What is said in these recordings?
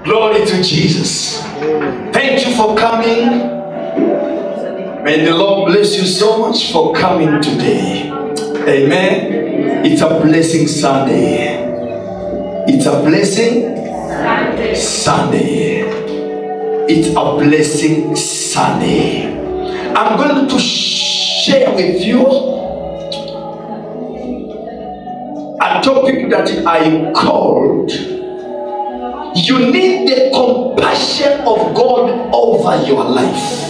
Glory to Jesus. Thank you for coming. May the Lord bless you so much for coming today. Amen. It's a blessing Sunday. It's a blessing Sunday. It's a blessing Sunday. I'm going to share with you a topic that I called You need the compassion of God over your life.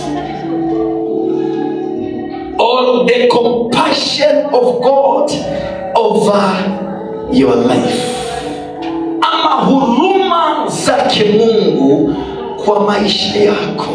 Or the compassion of God over your life. Ama huruma zake Mungu kwa maisha yako.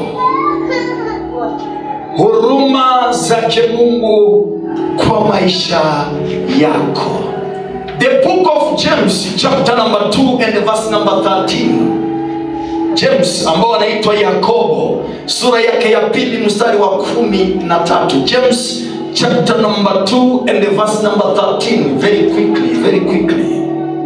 Huruma zake Mungu kwa maisha yako. The book of James chapter number 2 and verse number 13. James ambao anaitwa Yakobo sura yake ya pili mstari wa kumi na tatu. James chapter number 2 and verse number 13 very quickly, very quickly.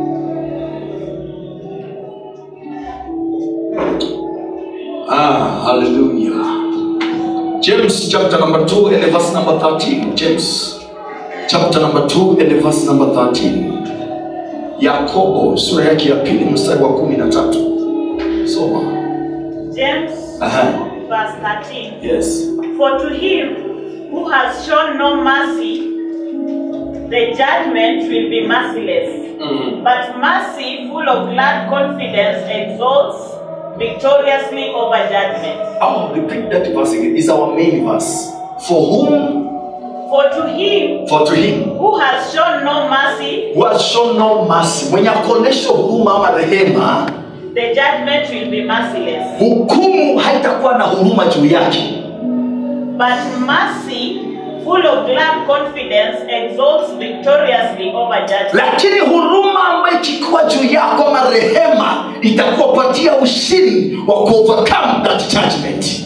Ah, hallelujah. James chapter number 2 and verse number 13. James chapter number 2 and verse number 13 yakobo sura yake ya pili mstari wa kumi na tatu soma James Aha. verse 13. yes For to him who has shown no mercy, the judgment will be merciless. Mhm. But mercy, full of glad confidence, exalts victoriously over judgment. I'll repeat that verse again is our main verse for whom For to him for to him who has shown no mercy, who has shown no mercy mwenye akuonyesha huruma ama rehema the judgment will be merciless. hukumu haitakuwa na huruma juu yake But mercy, full of glad confidence, exalts victoriously over judgment. lakini huruma ambayo ikikuwa juu yako ama rehema itakuwapatia ushindi wa kuovercome that judgment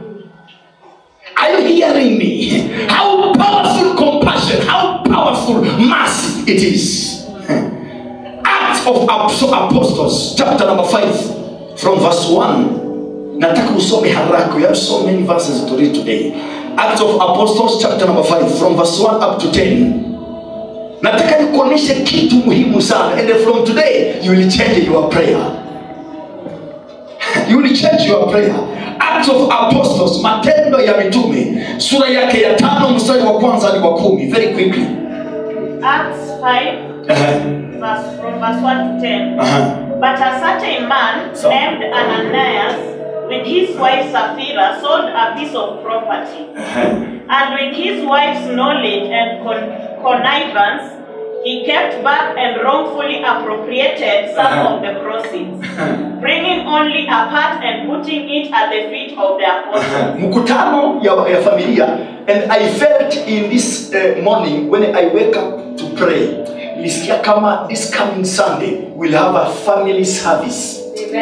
Are you hearing me? How powerful compassion, how powerful mercy it is. Acts of Apo- Apostles, chapter number 5, from verse 1. Nataka usome haraka. We have so many verses to read today. Acts of Apostles, chapter number 5, from verse 1 up to 10. Nataka nikuonyeshe kitu muhimu sana. And from today, you will change your prayer you will change your prayer acts of apostles matendo ya mitume sura yake ya tano mstari wa kwanza hadi wa kumi very quickly Acts 5, Aha, verse, from verse 1 to 10. aha. But a certain man So- named Ananias, with his wife Sapphira, sold a piece of property. And with his wife's knowledge and con- connivance, he kept back and wrongfully appropriated some Uh-huh. of the proceeds, bringing only a part and putting it at the feet of the apostles. mkutano ya, ya familia and i felt in this uh, morning when i wake up to pray nilisikia kama this coming sunday we'll have a family service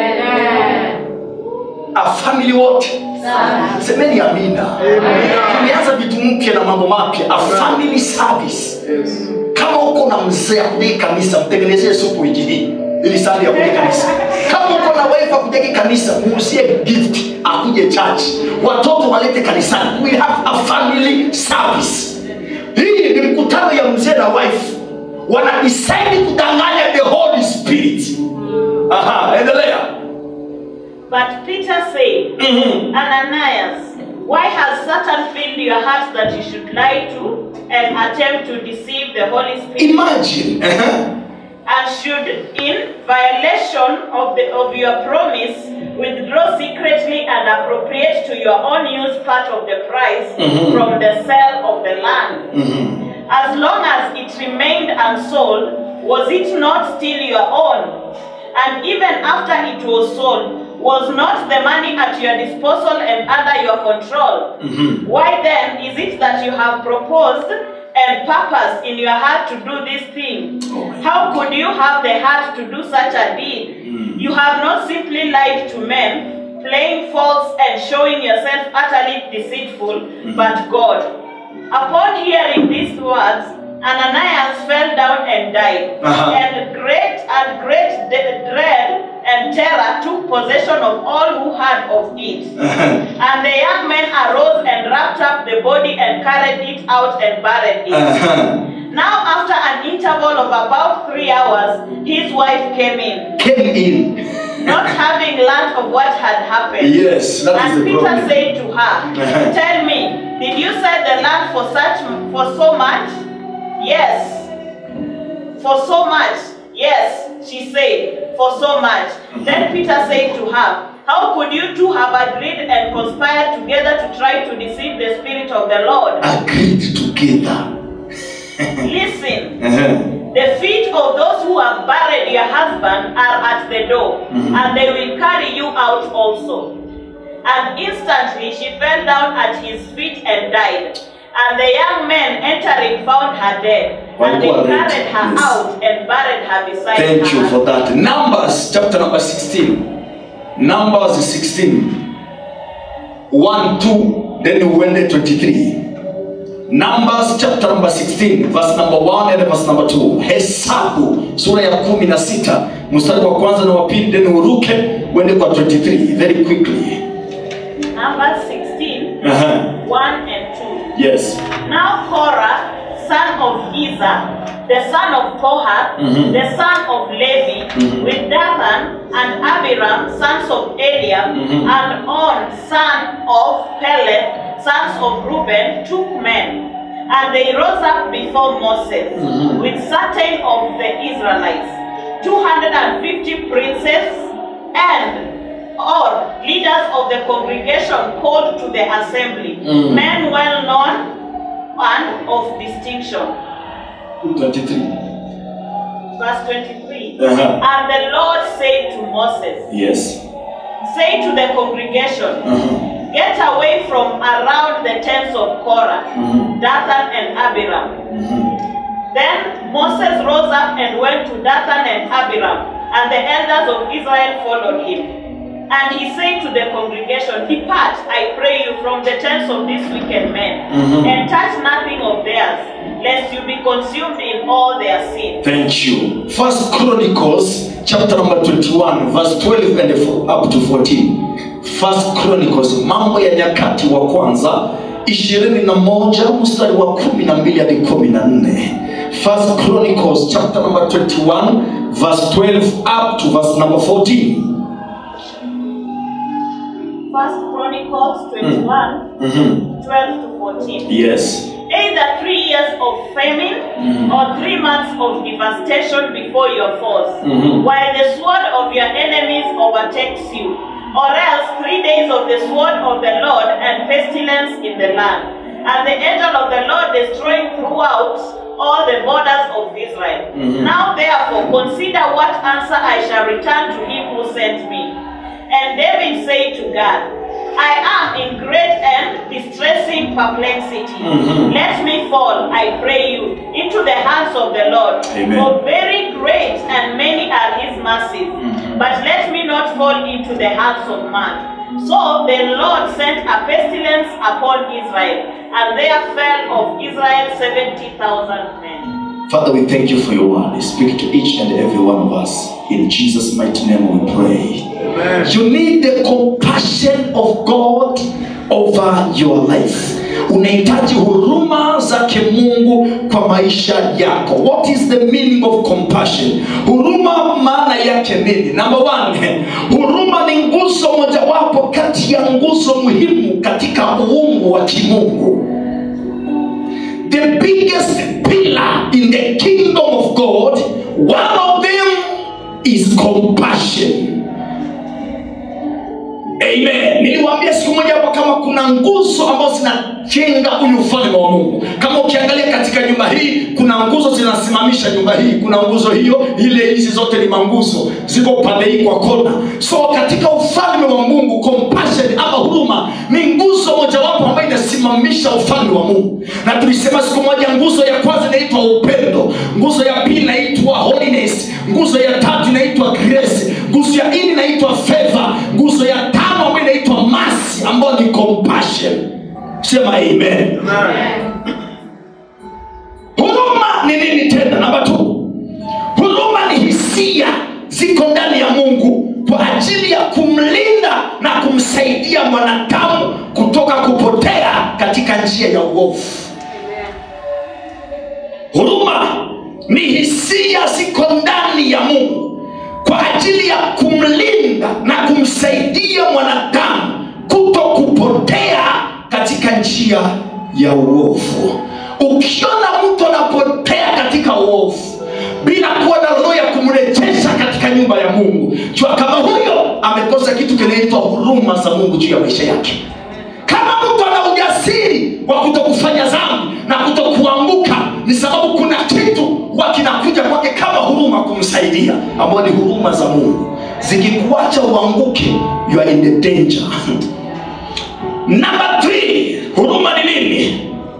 a family what semeni amina tumeanza vitu mpya na mambo mapya a family service kama uko na mzee akujagi kanisa mtengenezee supu wiki hii ili sali akuje kanisa kama uko na wife akujagi kanisa muuzie gift akuje church watoto walete kanisani we have a family service hii ni mkutano ya mzee na wife wana decide kudanganya the holy spirit aha endelea But Peter said, Mhm. Ananias, why has Satan filled your heart that you should lie to and attempt to deceive the Holy Spirit? imagine aha. and should, in violation of, the, of your promise, withdraw secretly and appropriate to your own use part of the price Mhm. from the sale of the land. Mhm. As long as it remained unsold, was it not still your own? And even after it was sold, was not the money at your disposal and under your control? Mhm. Why then is it that you have proposed and purposed in your heart to do this thing? Oh my How could you have the heart to do such a deed? Mm. You have not simply lied to men, playing false and showing yourself utterly deceitful, but God. Upon hearing these words, Ananias fell down and died. Uh-huh. And great and great de- dread and terror took possession of all who had of it. And the young men arose and wrapped up the body and carried it out and buried it. Uh-huh. Now, after an interval of about three hours, his wife came in, Came in. not having learnt of what had happened. Yes, that is And the Peter problem. said to her, Tell me, did you sell the land for such for so much? Yes. For so much. Yes, she said, for so much. Then Peter said to her, How could you two have agreed and conspired together to try to deceive the Spirit of the Lord? Agreed together. Listen, Uh-huh. the feet of those who have buried your husband are at the door, Mhm. and they will carry you out also. And instantly she fell down at his feet and died. And the young men entering found her dead, and they Walikuwa ready, carried her yes. out and buried her beside Thank her. you for that. Numbers chapter number 16. Numbers 16. 1, 2, then we went to 23. Numbers chapter number 16 verse number 1 and verse number 2. Hesabu sura ya kumi na sita mstari wa kwanza na wa pili, then uruke uende kwa 23 very quickly. Numbers 16, Uh-huh. 1 and 2. Yes. Now Korah, son of Giza, the son of Kohath, Mhm. the son of Levi, Mhm. with Dathan and Abiram, sons of Eliab, Mhm. and On, son of Peleth, sons of Reuben, took men. And they rose up before Moses Mhm. with certain of the Israelites, 250 princes and or leaders of the congregation called to the assembly, Mhm. men well known and of distinction. 23. Verse 23. Uh-huh. And the Lord said to Moses, Yes. Say to the congregation, Uh-huh. Get away from around the tents of Korah, Mhm. Dathan and Abiram. Mhm. Then Moses rose up and went to Dathan and Abiram, and the elders of Israel followed him. And he said to the congregation, Depart, I pray you, from the tents of these wicked men, Mhm. and touch nothing of theirs, lest you be consumed in all their sins. Thank you. First Chronicles chapter number 21 verse 12 and fo- up to 14. First Chronicles mambo ya nyakati wa kwanza ishirini na moja mstari wa kumi na mbili hadi kumi na nne. First Chronicles chapter number 21 verse 12 up to verse number 14. First Chronicles 21, Mhm. 12 to 14. Yes. Either three years of famine Mhm. or three months of devastation before your foes, Mhm. while the sword of your enemies overtakes you, or else three days of the sword of the Lord and pestilence in the land, and the angel of the Lord destroying throughout all the borders of Israel. Mhm. Now therefore consider what answer I shall return to him who sent me. And David said to God, I am in great and distressing perplexity. Mhm. Let me fall, I pray you, into the hands of the Lord. Amen. For very great and many are his mercies. Mhm. But let me not fall into the hands of man. So the Lord sent a pestilence upon Israel, and there fell of Israel 70,000 men. Father, we thank you for your word. Speak to each and every one of us. In Jesus' mighty name we pray. You need the compassion of God over your life. Unahitaji huruma zake Mungu kwa maisha yako. What is the meaning of compassion? Huruma maana yake nini? Number one, huruma ni nguzo mojawapo kati ya nguzo muhimu katika uungu wa kimungu. The biggest pillar in the kingdom of God, one of them is compassion. Amen. Niliwaambia siku moja hapa kama kuna nguzo ambazo zinajenga huyu ufalme wa Mungu. Kama ukiangalia katika nyumba hii, kuna nguzo zinasimamisha nyumba hii, kuna nguzo hiyo, ile hizi zote ni manguzo, ziko upande hii kwa kona. So katika ufalme wa Mungu, compassion ama huruma ni nguzo mojawapo ambayo inasimamisha ufalme wa Mungu. Na tulisema siku moja, nguzo ya kwanza inaitwa upendo, nguzo ya pili inaitwa holiness, nguzo ya tatu inaitwa grace, nguzo ya nne inaitwa favor, nguzo ya tano ambayo inaitwa mercy, ambayo ni compassion. Sema amen. Huruma ni nini tena? Namba tu, huruma ni hisia ziko ndani ya ya mungu kwa ajili ya kumlinda na kumsaidia mwanadamu kutoka kupotea katika njia ya uovu huruma ni hisia ziko ndani ya mungu kwa ajili ya kumlinda na kumsaidia mwanadamu kuto kupotea katika njia ya uovu ukiona mtu anapotea katika uovu bila kuwa na roho ya kumrejesha katika nyumba ya mungu jua kama huyo amekosa kitu kinaitwa huruma za mungu juu ya maisha yake kama mtu ana ujasiri wa kutokufanya dhambi na kutokuanguka ni sababu kuna kitu huwa kinakuja kwake kama huruma kumsaidia ambayo ni huruma za mungu zikikuacha uanguke you are in the danger namba 3 huruma ni nini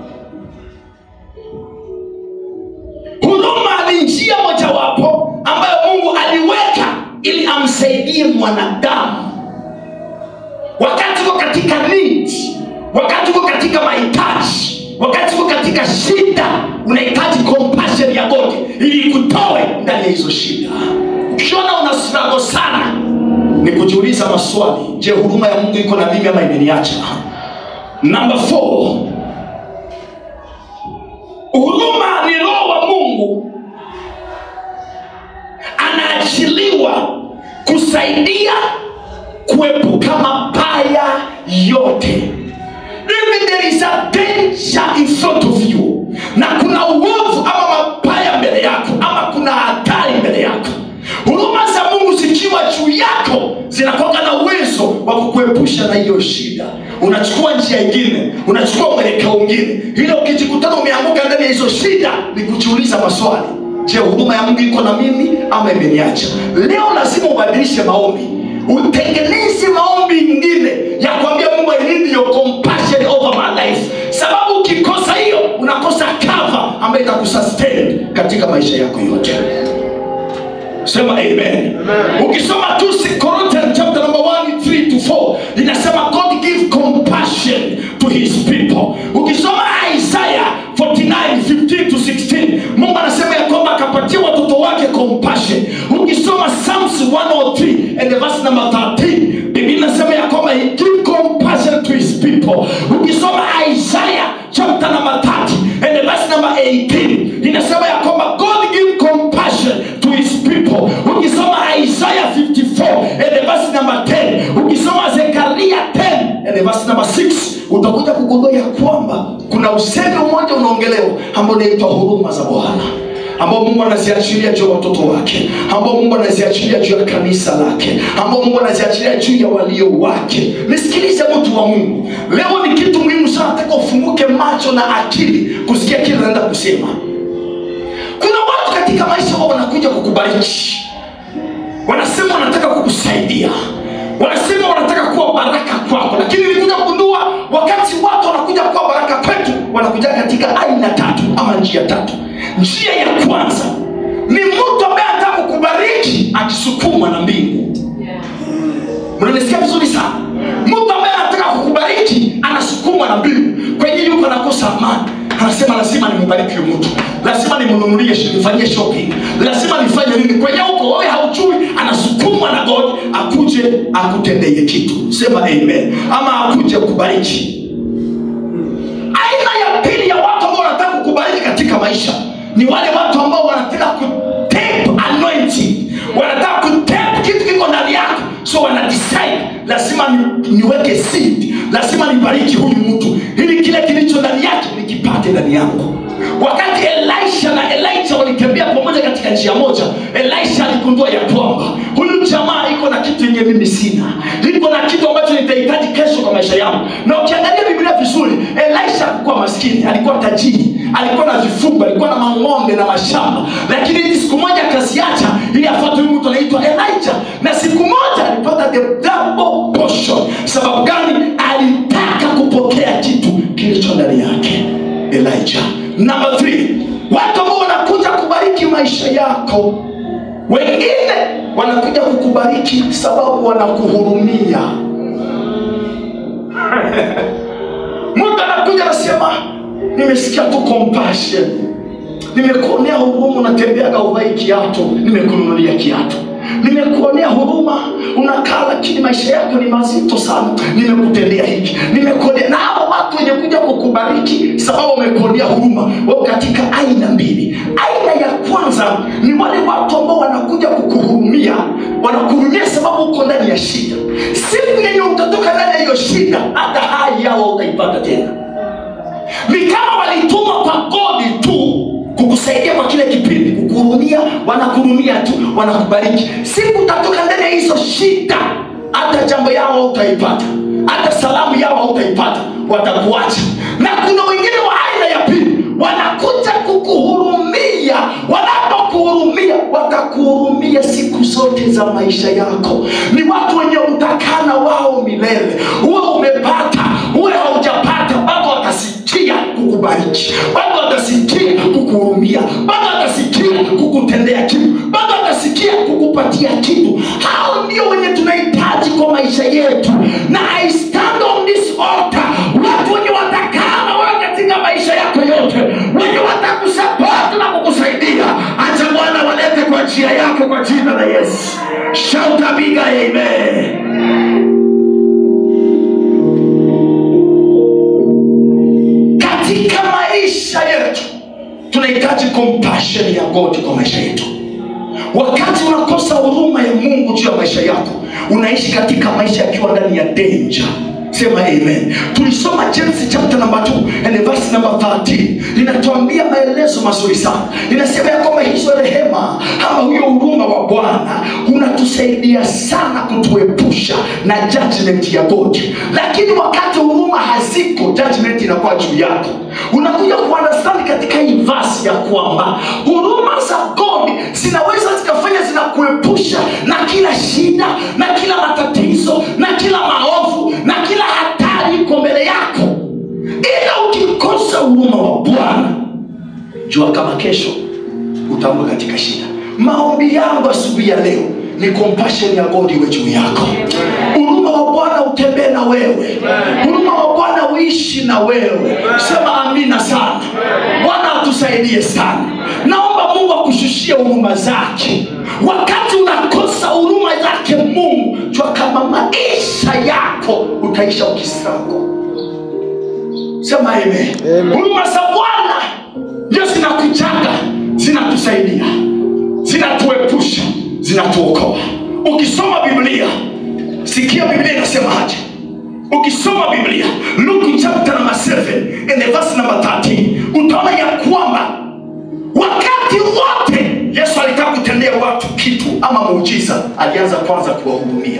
huruma ni njia mojawapo ambayo mungu aliweka ili amsaidie mwanadamu wakati uko katika need wakati uko katika mahitaji wakati uko katika shida unahitaji compassion ya god ili ikutoe ndani ya hizo shida ukiona una struggle sana ni kujiuliza maswali je huruma ya mungu iko na mimi ama imeniacha namba 4 huruma ni roho wa mungu anaachiliwa kusaidia kuepuka mabaya yote Even there is a danger in front of you na kuna uovu ama mabaya mbele yako ama kuna hatari mbele yako huruma za mungu zikiwa juu yako zinakwanga na uwezo wa kukuepusha na hiyo shida unachukua njia ingine unachukua mwelekeo mwingine ile ukijikutana umeanguka ndani ya hizo shida ni kujiuliza maswali je huduma ya mungu iko na mimi ama imeniacha leo lazima ubadilishe maombi utengeneze maombi ingine ya kuambia mungu I need your compassion over my life sababu ukikosa hiyo unakosa cover ambayo itakusustain katika maisha yako yote sema amen, ukisoma tu Corinthians chapter number 1 3 to 4 linasema god give compassion to his people ukisoma isaiah 49 15 to 16 mungu anasema ya kwamba akapatia watoto wake compassion ukisoma psalms 103 and the verse number 13 biblia inasema ya kwamba he give compassion to his people ukisoma isaiah chapter number 30 and the verse number 18 inasema ya kwamba god give compassion to his people ukisoma isaiah 54 and the verse number 10 ukisoma zekaria 10 and the verse number 6 utakuja kugundua ya kwamba kuna usemi mmoja unaongelewa ambao unaitwa huruma za bwana ambao mungu anaziachilia juu ya watoto wake ambao mungu anaziachilia juu ya kanisa lake ambao mungu anaziachilia juu ya walio wake nisikilize mtu wa mungu leo ni kitu muhimu sana nataka ufunguke macho na akili kusikia kile naenda kusema kuna watu katika maisha wao wanakuja kukubariki wanasema wanataka kukusaidia wanasema wanataka kuwa baraka kwako lakini nilikuja kugundua wakati watu wanakuja kuwa baraka kwetu wanakuja katika aina tatu ama njia tatu njia ya kwanza ni mtu ambaye anataka kukubariki akisukumwa na mbingu mnanisikia vizuri sana mtu ambaye anataka kukubariki anasukumwa na mbingu kwenye yuko anakosa amani anasema lazima nimbariki huyu mtu lazima nimnunulie shi- nifanyie shopping lazima nifanye nini kwenye huko wewe haujui anasukumwa na god akuje akutendeye kitu sema amen ama akuje kubariki aina ya pili ya watu ambao wanataka kukubariki katika maisha ni wale watu ambao wanataka kutep anointing wanataka kutep kitu kiko ndani yako so wana decide lazima ni, niweke seed lazima nibariki huyu mtu ili kile kilicho ndani yake nikipate ndani yangu wakati elisha na elijah walitembea pamoja katika njia moja elisha aligundua ya kwamba huyu jamaa iko na kitu yenye mimi sina iko na kitu ambacho nitahitaji kesho kwa maisha yangu na ukiangalia biblia vizuri elisha alikuwa maskini alikuwa tajiri alikuwa na vifungo alikuwa na mang'ombe na mashamba lakini hili siku moja akaziacha ili afuate huyu mtu anaitwa elijah na siku moja alipata the double portion sababu gani alitaka kupokea kitu kilicho ndani yake elijah number 3 watu ambao wanakuja kubariki maisha yako wengine wanakuja kukubariki sababu wanakuhurumia mtu anakuja anasema nimesikia tu compassion nimekuonea hurumu natembeaga uvai kiatu nimekununulia kiatu nimekuonea huruma unakaa lakini maisha yako ni mazito sana nimekutendea hiki nimekuonea na hawa watu wenye kuja kukubariki sababu wamekuonea huruma wao katika aina mbili aina ya kwanza ni wale watu ambao wanakuja kukuhurumia wanakuhurumia sababu uko ndani ya shida siku yenye utatoka ndani ya hiyo shida hata hai yao utaipata tena ni kama walitumwa kwa godi tu kukusaidia kwa kile kipindi kukuhurumia wanakuhurumia tu wanakubariki siku utatoka ndani ya hizo shida hata jambo yao utaipata hata salamu yao utaipata watakuacha na kuna wengine wa aina ya pili wanakuja kukuhurumia wanapokuhurumia watakuhurumia siku zote za maisha yako ni watu wenye utakaa na wao milele uwe umepata uwe haujapata bado watasikia kukubariki bado watasikia kukuhurumia bado watasikia kukutendea kitu bado watasikia kukupatia kitu hao ndio wenye tunahitaji kwa maisha yetu na I stand on this altar watu wenye watakaa na wewe katika maisha yako yote wenye watakusapoti na kukusaidia acha bwana walete kwa njia yako kwa jina la yesu shauta biga amen katika maisha yetu tunahitaji compassion ya god kwa maisha yetu wakati unakosa huruma ya mungu juu ya maisha yako unaishi katika maisha yakiwa ndani ya danger sema amen tulisoma james chapter number 2 and verse number 13 linatuambia maelezo mazuri sana linasema ya kwamba hizo rehema ama huyo huruma wa bwana unatusaidia sana kutuepusha na judgment ya god lakini wakati huruma haziko judgment inakuwa juu yako unakuja kuandastandi katika hii vasi ya kwamba huruma za god zinaweza zikafanya zinakuepusha na kila shida na kila matatizo na kila maovu na kila hatari iko mbele yako ila ukikosa huruma wa bwana jua kama kesho utaamba katika shida maombi yangu asubuhi ya leo ni compassion ya god iwe juu yako huruma wa bwana utembee na wewe huruma wa bwana uishi na wewe sema amina sana bwana atusaidie sana naomba mungu akushushie huruma zake wakati unakosa huruma zake mungu jua kama maisha yako utaisha ukisako sema amen huruma za bwana ndio zinakuchanga zinatusaidia zinatuepusha zinatuokoa ukisoma biblia sikia biblia inasema aje ukisoma biblia luke chapter number 7 and the verse number 13 utaona ya kwamba wakati wote yesu alitaka kutendea watu kitu ama muujiza alianza kwanza kuwahudumia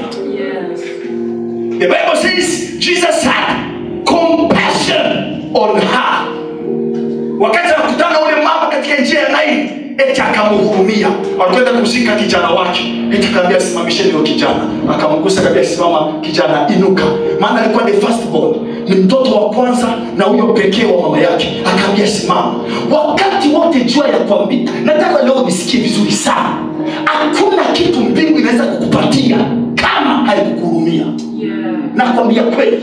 the bible says jesus had compassion on her wakati anakutana ule mama katika njia ya naini eti akamhurumia alikwenda kushika kijana wake eti akaambia simamisheni huyo kijana akamgusa kabia simama kijana inuka maana alikuwa the first born ni mtoto wa kwanza na huyo pekee wa mama yake akaambia simama wakati wote jua ya kwambia nataka leo nisikie vizuri sana hakuna kitu mbingu inaweza kukupatia kama haikukuhurumia nakwambia kweli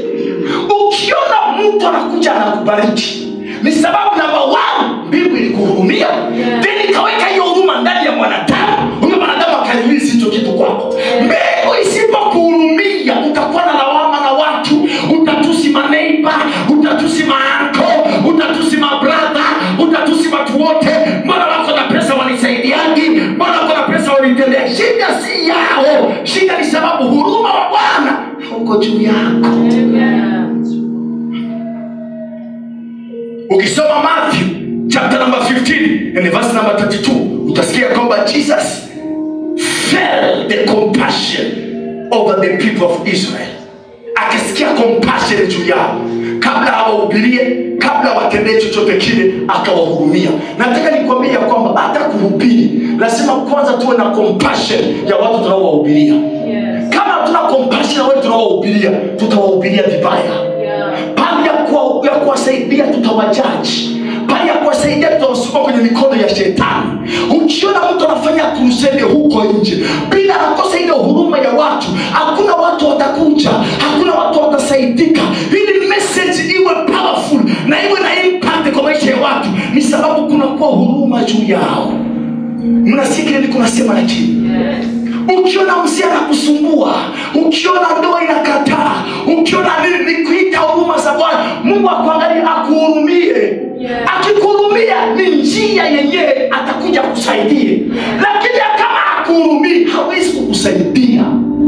ukiona mtu anakuja anakubariki ni sababu namba one mbingu ilikuhurumia then ikaweka hiyo huruma ndani ya mwanadamu huyo mwanadamu akarilisi hicho kitu kwako mbingu isipokuhurumia utakuwa na lawama na watu utatusi maneiba utatusi maanko utatusi mabradha utatusi watu wote mbona wako na pesa wanisaidiaji mbona wako na pesa wanitendea shida si yao shida ni sababu huruma wa bwana uko juu yako ukisoma matthew chapter number 15 and verse number 32 utasikia kwamba jesus felt the compassion over the people of israel akasikia compassion juu yao kabla awahubirie kabla watendee chochote kile akawahurumia nataka nikwambia ya kwamba hata kuhubiri lazima kwanza tuwe na compassion ya watu tunaowahubiria kama hatuna compassion na wale tunaowahubiria tutawahubiria vibaya pale ya kuwa- ya kuwasaidia tutawajaji pale ya kuwasaidia tutawasukuma kwenye mikono ya shetani ukiona mtu anafanya krusede huko nje bila anakosa ile huruma ya watu hakuna watu watakuja hakuna watu watasaidika ili message iwe powerful na iwe na impact kwa maisha ya watu ni sababu kunakuwa huruma juu yao mnasikia kile niko nasema lakini ukiona mzee anakusumbua ukiona ndoa inakataa ukiona nini ni kuita huruma za bwana mungu akuangalie akuhurumie Yeah. akikuhurumia ni njia yenyewe atakuja kusaidie lakini kama akuhurumii hawezi kukusaidia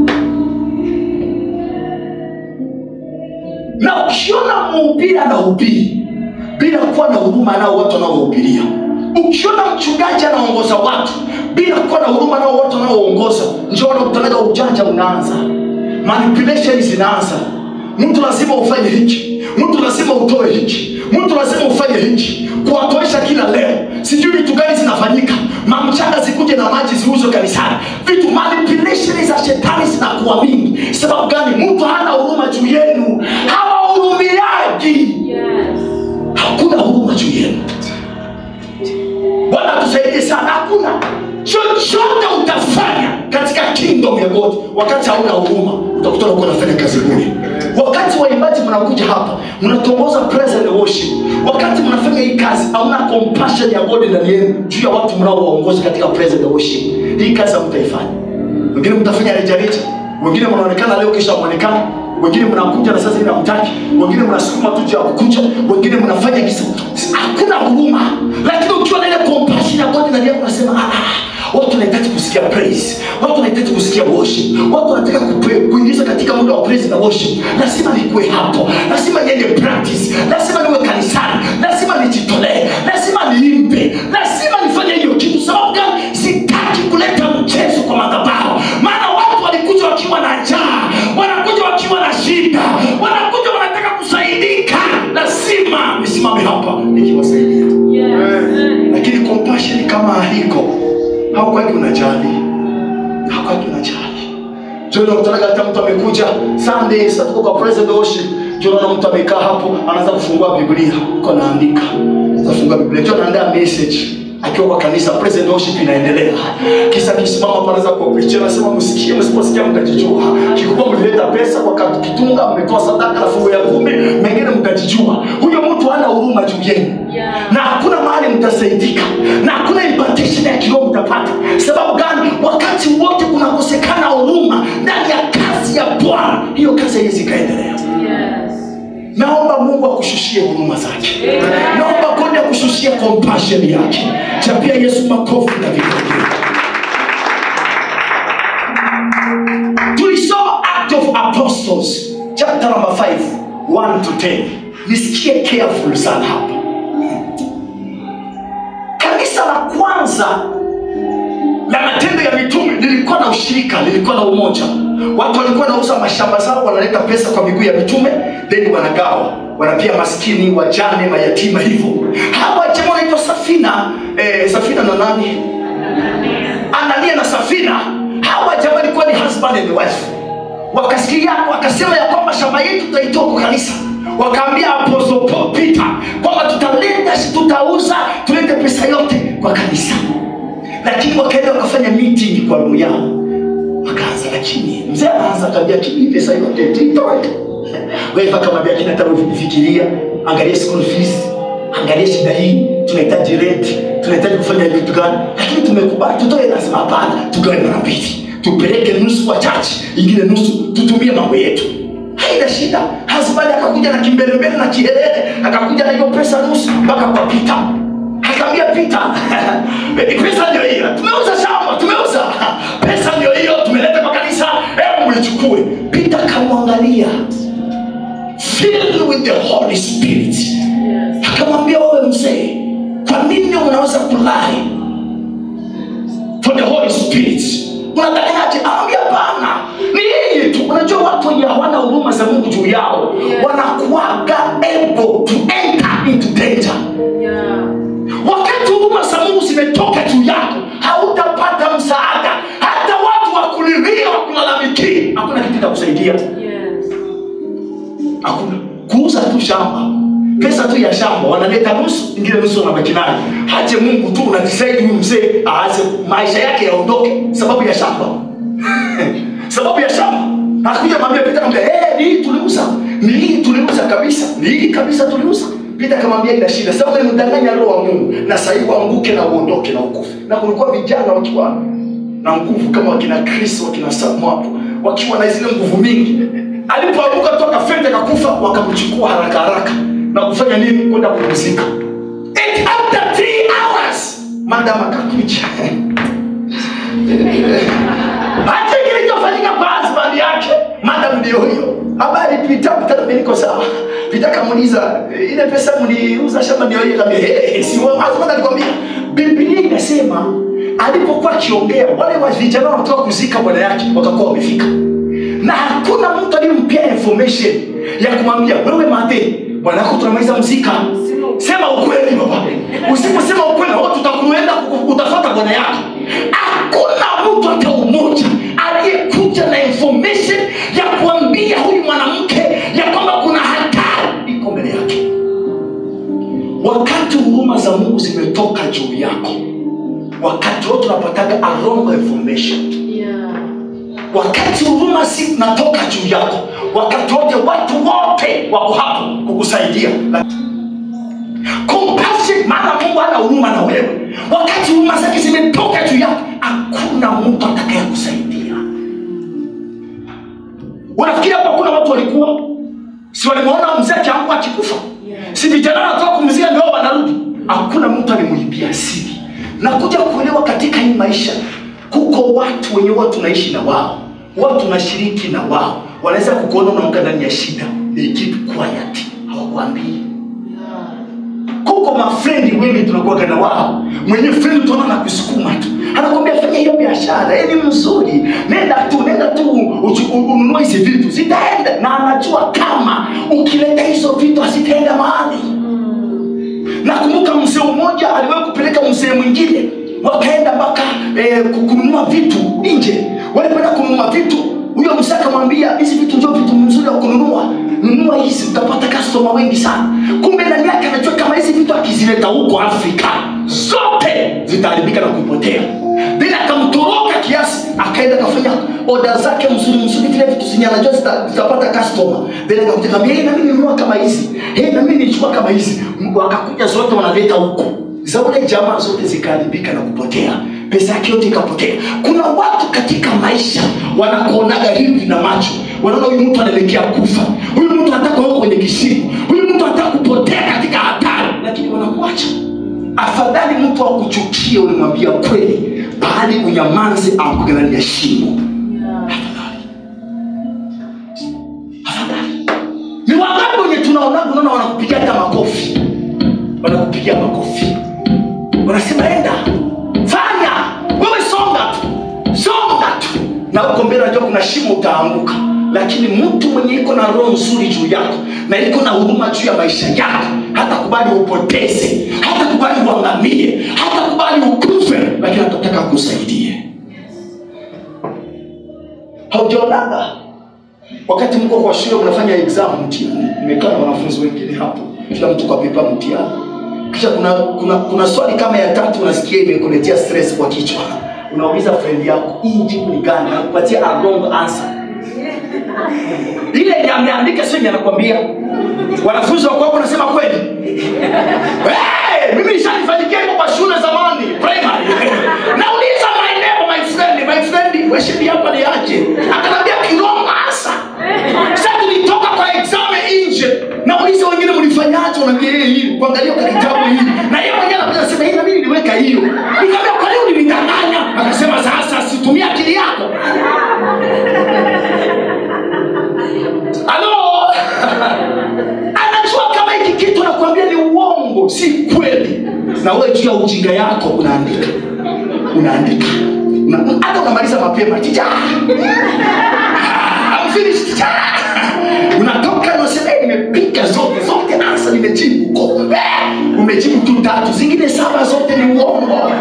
na ukiona mhubiri anahubiri bila kuwa na huruma nao watu wanaohubiria ukiona mchungaji anaongoza watu bila kuwa na huruma nao watu wanaoongoza njo wanakutanaga ujanja unaanza manipulation zinaanza mtu lazima ufanye hiki mtu lazima utoe hiki mtu lazima ufanye hiki kuwatoesha kila leo sijui vitu gani zinafanyika mamchanga zikuje na maji ziuzwe kanisani vitu manipulation za shetani zinakuwa mingi sababu gani mtu hana huruma juu yenu hawahurumiaji Yes. hakuna huruma juu yenu bwana tusaidie sana hakuna chochote utafanya katika kingdom ya god wakati hauna huruma utakutana uko unafanya kazi bure wakati waimbaji mnakuja hapa mnatongoza praise and worship wakati mnafanya hii kazi hauna compassion ya god ndani yenu juu ya watu mnaowaongoza katika praise and worship hii kazi hamtaifanya wengine mtafanya rejareja wengine mnaonekana leo kisha mwonekana wengine mnakuja na sasa hivi hamtaki wengine mnasukuma tu juu ya kukuja wengine mnafanya kisa hakuna huruma lakini ukiwa na ile compassion ya God ndani yako unasema ah, ah, watu wanahitaji kusikia praise watu wanahitaji kusikia worship watu wanataka kupe- kuingiza katika muda wa praise na worship lazima nikuwe hapo lazima niende practice lazima niwe kanisani lazima nijitolee lazima niimbe lazima nifanye hiyo kitu sababu gani sitaki kuleta mchezo kwa madhabahu maana watu walikuja wakiwa na njaa wanakuja wakiwa na shida wanakuja wanataka kusaidika lazima nisimame hapa nikiwasaidia Yes. lakini compassion kama haiko haukwaki unajali haukwaki unajali jona kutanaga hata mtu amekuja sunday sasa tuko kwa present worship jona mtu amekaa hapo anaanza kufungua biblia uko anaandika anaanza kufungua biblia jona anaandaa message akiwa kwa kanisa present worship inaendelea kisa kisimama hapo anaanza kuwapichia anasema msikie msiposikia mtajijua kikubwa mlileta pesa kwa kitunga mmetoa sadaka na fungu ya kumi mengine mtajijua huyo mtu hana huruma juu yenu Yeah. na hakuna mahali mtasaidika na hakuna impartation ya kiroho mtapata sababu gani wakati wote kunakosekana huruma ndani ya kazi ya bwana hiyo kazi haiwezi ikaendelea Yes. naomba mungu akushushie huruma zake naomba god akushushie compassion yake chapia yesu makofi na vigelegele tulisoma act of apostles chapter number 5 1 to 10 nisikie careful sana hapa kanisa la kwanza la matendo ya mitume lilikuwa na ushirika lilikuwa na umoja watu walikuwa wanauza mashamba zao wanaleta pesa kwa miguu ya mitume then wanagawa wanapia maskini wajane mayatima hivyo hawa jamaa wanaitwa safina eh, safina na nani anania na safina hawa jamaa walikuwa ni husband and wife wakasikia wakasema ya kwamba shamba yetu tutaitoa kwa kanisa wakaambia apostle Paul Peter kwamba tutaleta tutauza tulete pesa yote kwa kanisa lakini wakaenda wakafanya meeting kwa roho yao wakaanza lakini mzee anaanza kabia kini pesa yote tuitoe wewe akamwambia kina hata ufikiria angalia school fees angalia shida hii tunahitaji rent tunahitaji kufanya vitu gani lakini tumekubali tutoe nasema hapana tugawe mara mbili tupeleke nusu kwa chachi ingine nusu tutumie mambo yetu haina shida hasibali akakuja na kimbelembele na kihelele akakuja na hiyo pesa nusu mpaka kwa pita akaambia pita pesa ndio hiyo tumeuza shamba tumeuza pesa ndio hiyo tumeleta kwa kanisa hebu mlichukue pita kamwangalia filled with the holy spirit Yes. akamwambia wewe mzee kwa nini unaweza kulai for the holy spirit unadhaniaje anambia hapana ni yeye tu unajua watu wenye hawana huruma za mungu juu yao Yeah. wanakuaga able to enter into danger Yeah. wakati huduma za mungu zimetoka juu yako hautapata msaada hata watu wakulilia wakulalamikia hakuna kitu itakusaidia Yes. hakuna kuuza tu shamba pesa tu ya shamba wanaleta nusu ingine nusu wanabaki nayo hache mungu tu unajisaidi huyu mzee aache maisha yake yaondoke sababu ya shamba sababu ya shamba nakuja mwambia pita mwambia hey, ni hii tuliuza ni hii tuliuza kabisa ni hii kabisa tuliuza pita akamwambia ina shida sababu umemdanganya roho wa mungu na sahii uanguke na uondoke na ukufe na kulikuwa vijana wakiwa na nguvu kama wakina Chris wakina Samu hapo wakiwa na zile nguvu mingi alipoanguka toka fente akakufa wakamchukua haraka haraka na kufanya nini kwenda kupumzika And after three hours madam akakuja hata kilichofanyika kwa husband yake madam ndio huyo habari pita pita mimi niko sawa pita kamuuliza ile pesa mliuza shamba ndio hiyo kama eh si wewe husband alikwambia biblia inasema alipokuwa akiongea wale wa vijana wanatoka kuzika bwana yake wakakuwa wamefika na hakuna mtu aliyempia information ya kumwambia wewe madhe bwana yako tunamaliza mzika sema ukweli baba usiposema ukweli wote utakuenda utafuata bwana yako hakuna mtu hata umoja aliyekuja na information ya kuambia huyu mwanamke ya kwamba kuna hatari iko mbele yake wakati huruma za mungu zimetoka juu yako wakati wote unapataga a wrong information Yeah. wakati huruma si natoka juu yako wakati wote watu wote wako hapo kukusaidia compassion maana mungu ana huruma na wewe wakati huruma zake zimetoka juu yako hakuna mtu atakaye kusaidia unafikiri hapo hakuna watu walikuwa si walimwona mzee akiamka akikufa si vijana wanatoka kumzia ndio wanarudi hakuna mtu alimuibia siri na kuja kuelewa katika hii maisha kuko watu wenye watu tunaishi na wao watu tunashiriki na wao wanaweza kukuona unaamka ndani ya shida they keep quiet hawakwambii kuko mafrendi wengi tunakuwaga na wao mwenye frendi tunaona na kusukuma tu anakwambia fanya hiyo biashara yeye ni mzuri nenda tu nenda tu uchu- u- ununue hizi vitu zitaenda na anajua kama ukileta hizo vitu hazitaenda mahali nakumbuka mzee mmoja aliwahi kupeleka mzee mwingine wakaenda mpaka eh, ku- kununua vitu nje walipoenda kununua vitu huyo mzee akamwambia hizi vitu ndio vitu mzuri wa kununua nunua hizi utapata kastoma wengi sana kumbe ndani yake anajua kama hizi vitu akizileta huko afrika zote zitaharibika na kupotea then akamtoroka kiasi akaenda akafanya oda zake mzuri mzuri vile vitu zenye anajua zita- zitapata customer then akakuja kaambia hey, na mimi ninunua kama hizi hey, na mimi nilichukua kama hizi wakakuja zote wanaleta huko za ule jamaa zote zikaharibika na kupotea pesa yake yote ikapotea kuna watu katika maisha wanakuonaga hivi na macho wanaona huyu mtu anaelekea kufa huyu mtu anataka kuweka kwenye kishimo huyu mtu anataka kupotea katika hatari lakini wanakuacha afadhali mtu akuchukie ulimwambia kweli bali unyamanze amkuge ndani ya shimo afadhali afadhali ni wangapi wenye tunaonaga unaona wanakupigia hata makofi wanakupigia makofi wanasema enda fanya wewe songa tu songa tu na uko mbele unajua kuna shimo utaanguka lakini mtu mwenye iko na roho nzuri juu yako na iko na huruma juu ya maisha yako hata kubali upoteze hata kubali uangamie hata kubali ukufe lakini atataka kusaidie haujaonaga wakati mko kwa shule mnafanya exam mtihani nimekaa na wanafunzi wengine hapo kila mtu kwa pepa mtihani kisha kuna, kuna, kuna swali kama ya tatu unasikia imekuletea stress kwa kichwa unauliza friend yako hii jibu ni gani anakupatia a wrong answer ile yenye ameandika sio yenye anakwambia wanafunzi wako hapo nasema kweli hey, mimi nishanifanyikia hivyo kwa shule zamani primary nauliza my neighbor my friend my friend weshedi hapa ni aje akanambia kiroma hasa sasa tulitoka kwa exam nje nauliza wengine mlifanyaje unaambia yeye hili kuangalia kwa kitabu hili na yeye mwenyewe anakuja sema hii na mimi niliweka hiyo nikamwambia kwa nini ulinidanganya akasema sasa situmia akili yako halo anajua kama hiki kitu nakwambia ni uongo si kweli na wewe juu ya ujinga yako unaandika unaandika Una- hata unamaliza mapema chicha Ah, I'm finished, chicha unatoka na unasema "Eh, nimepiga zote zote ansa nimejibu ko Eh, umejibu tu tatu zingine saba zote ni uongo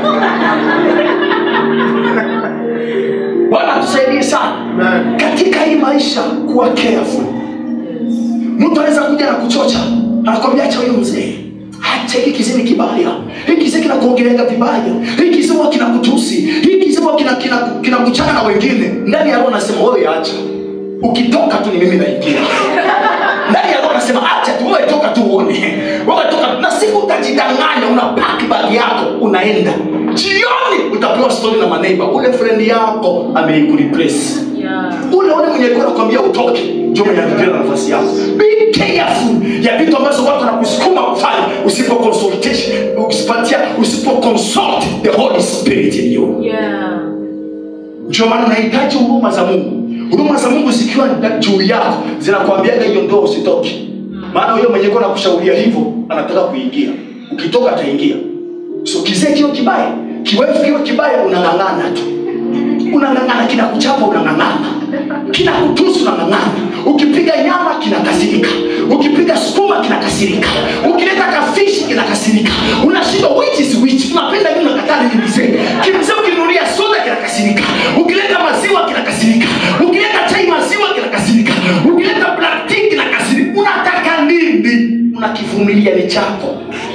bwana tusaidie sana katika hii maisha kuwa careful mtu anaweza kuja na kuchocha anakwambia acha huyo mzee acha hiki kizini kibaya hiki kizee kinakuongelea vibaya hiki kizee huwa kinakutusi hiki kizee huwa kina- kina- kinakuchana na wengine ndani ya roho anasema wewe acha ukitoka tu ni mimi naingia ndani ya roho anasema acha tu wewe toka tu uone wewe toka na siku utajidanganya unapaki bagi yako unaenda jioni utapewa stori na maneiba ule frendi yako ameikureplace Yeah. ule ule mwenye alikuwa anakuambia utoke ndio mwenye anaendelea na nafasi yako be careful ya vitu ambazo watu wanakusukuma kufanya usipo consultation usipatia usipo consult the holy spirit in you Yeah. ndio maana unahitaji huruma za mungu huruma za mungu zikiwa na- juu yako zinakwambiaga hiyo ndoa usitoke maana huyo mwenye kuwa nakushauria hivyo anataka kuingia ukitoka ataingia so kizee kiwe kibaya kiwefu kiwe kibaya unang'ang'ana tu unang'ang'ana kinakuchapa unang'ang'ana kinakutusu unang'ang'ana ukipiga nyama kinakasirika ukipiga sukuma kinakasirika ukileta kafishi kinakasirika unashindwa which is which unapenda nini unakataa nini mzee kimzee ukinunulia soda kinakasirika ukileta maziwa kinakasirika ukileta chai maziwa kinakasirika ukileta black tea kinakasirika unataka nini unakivumilia ni chako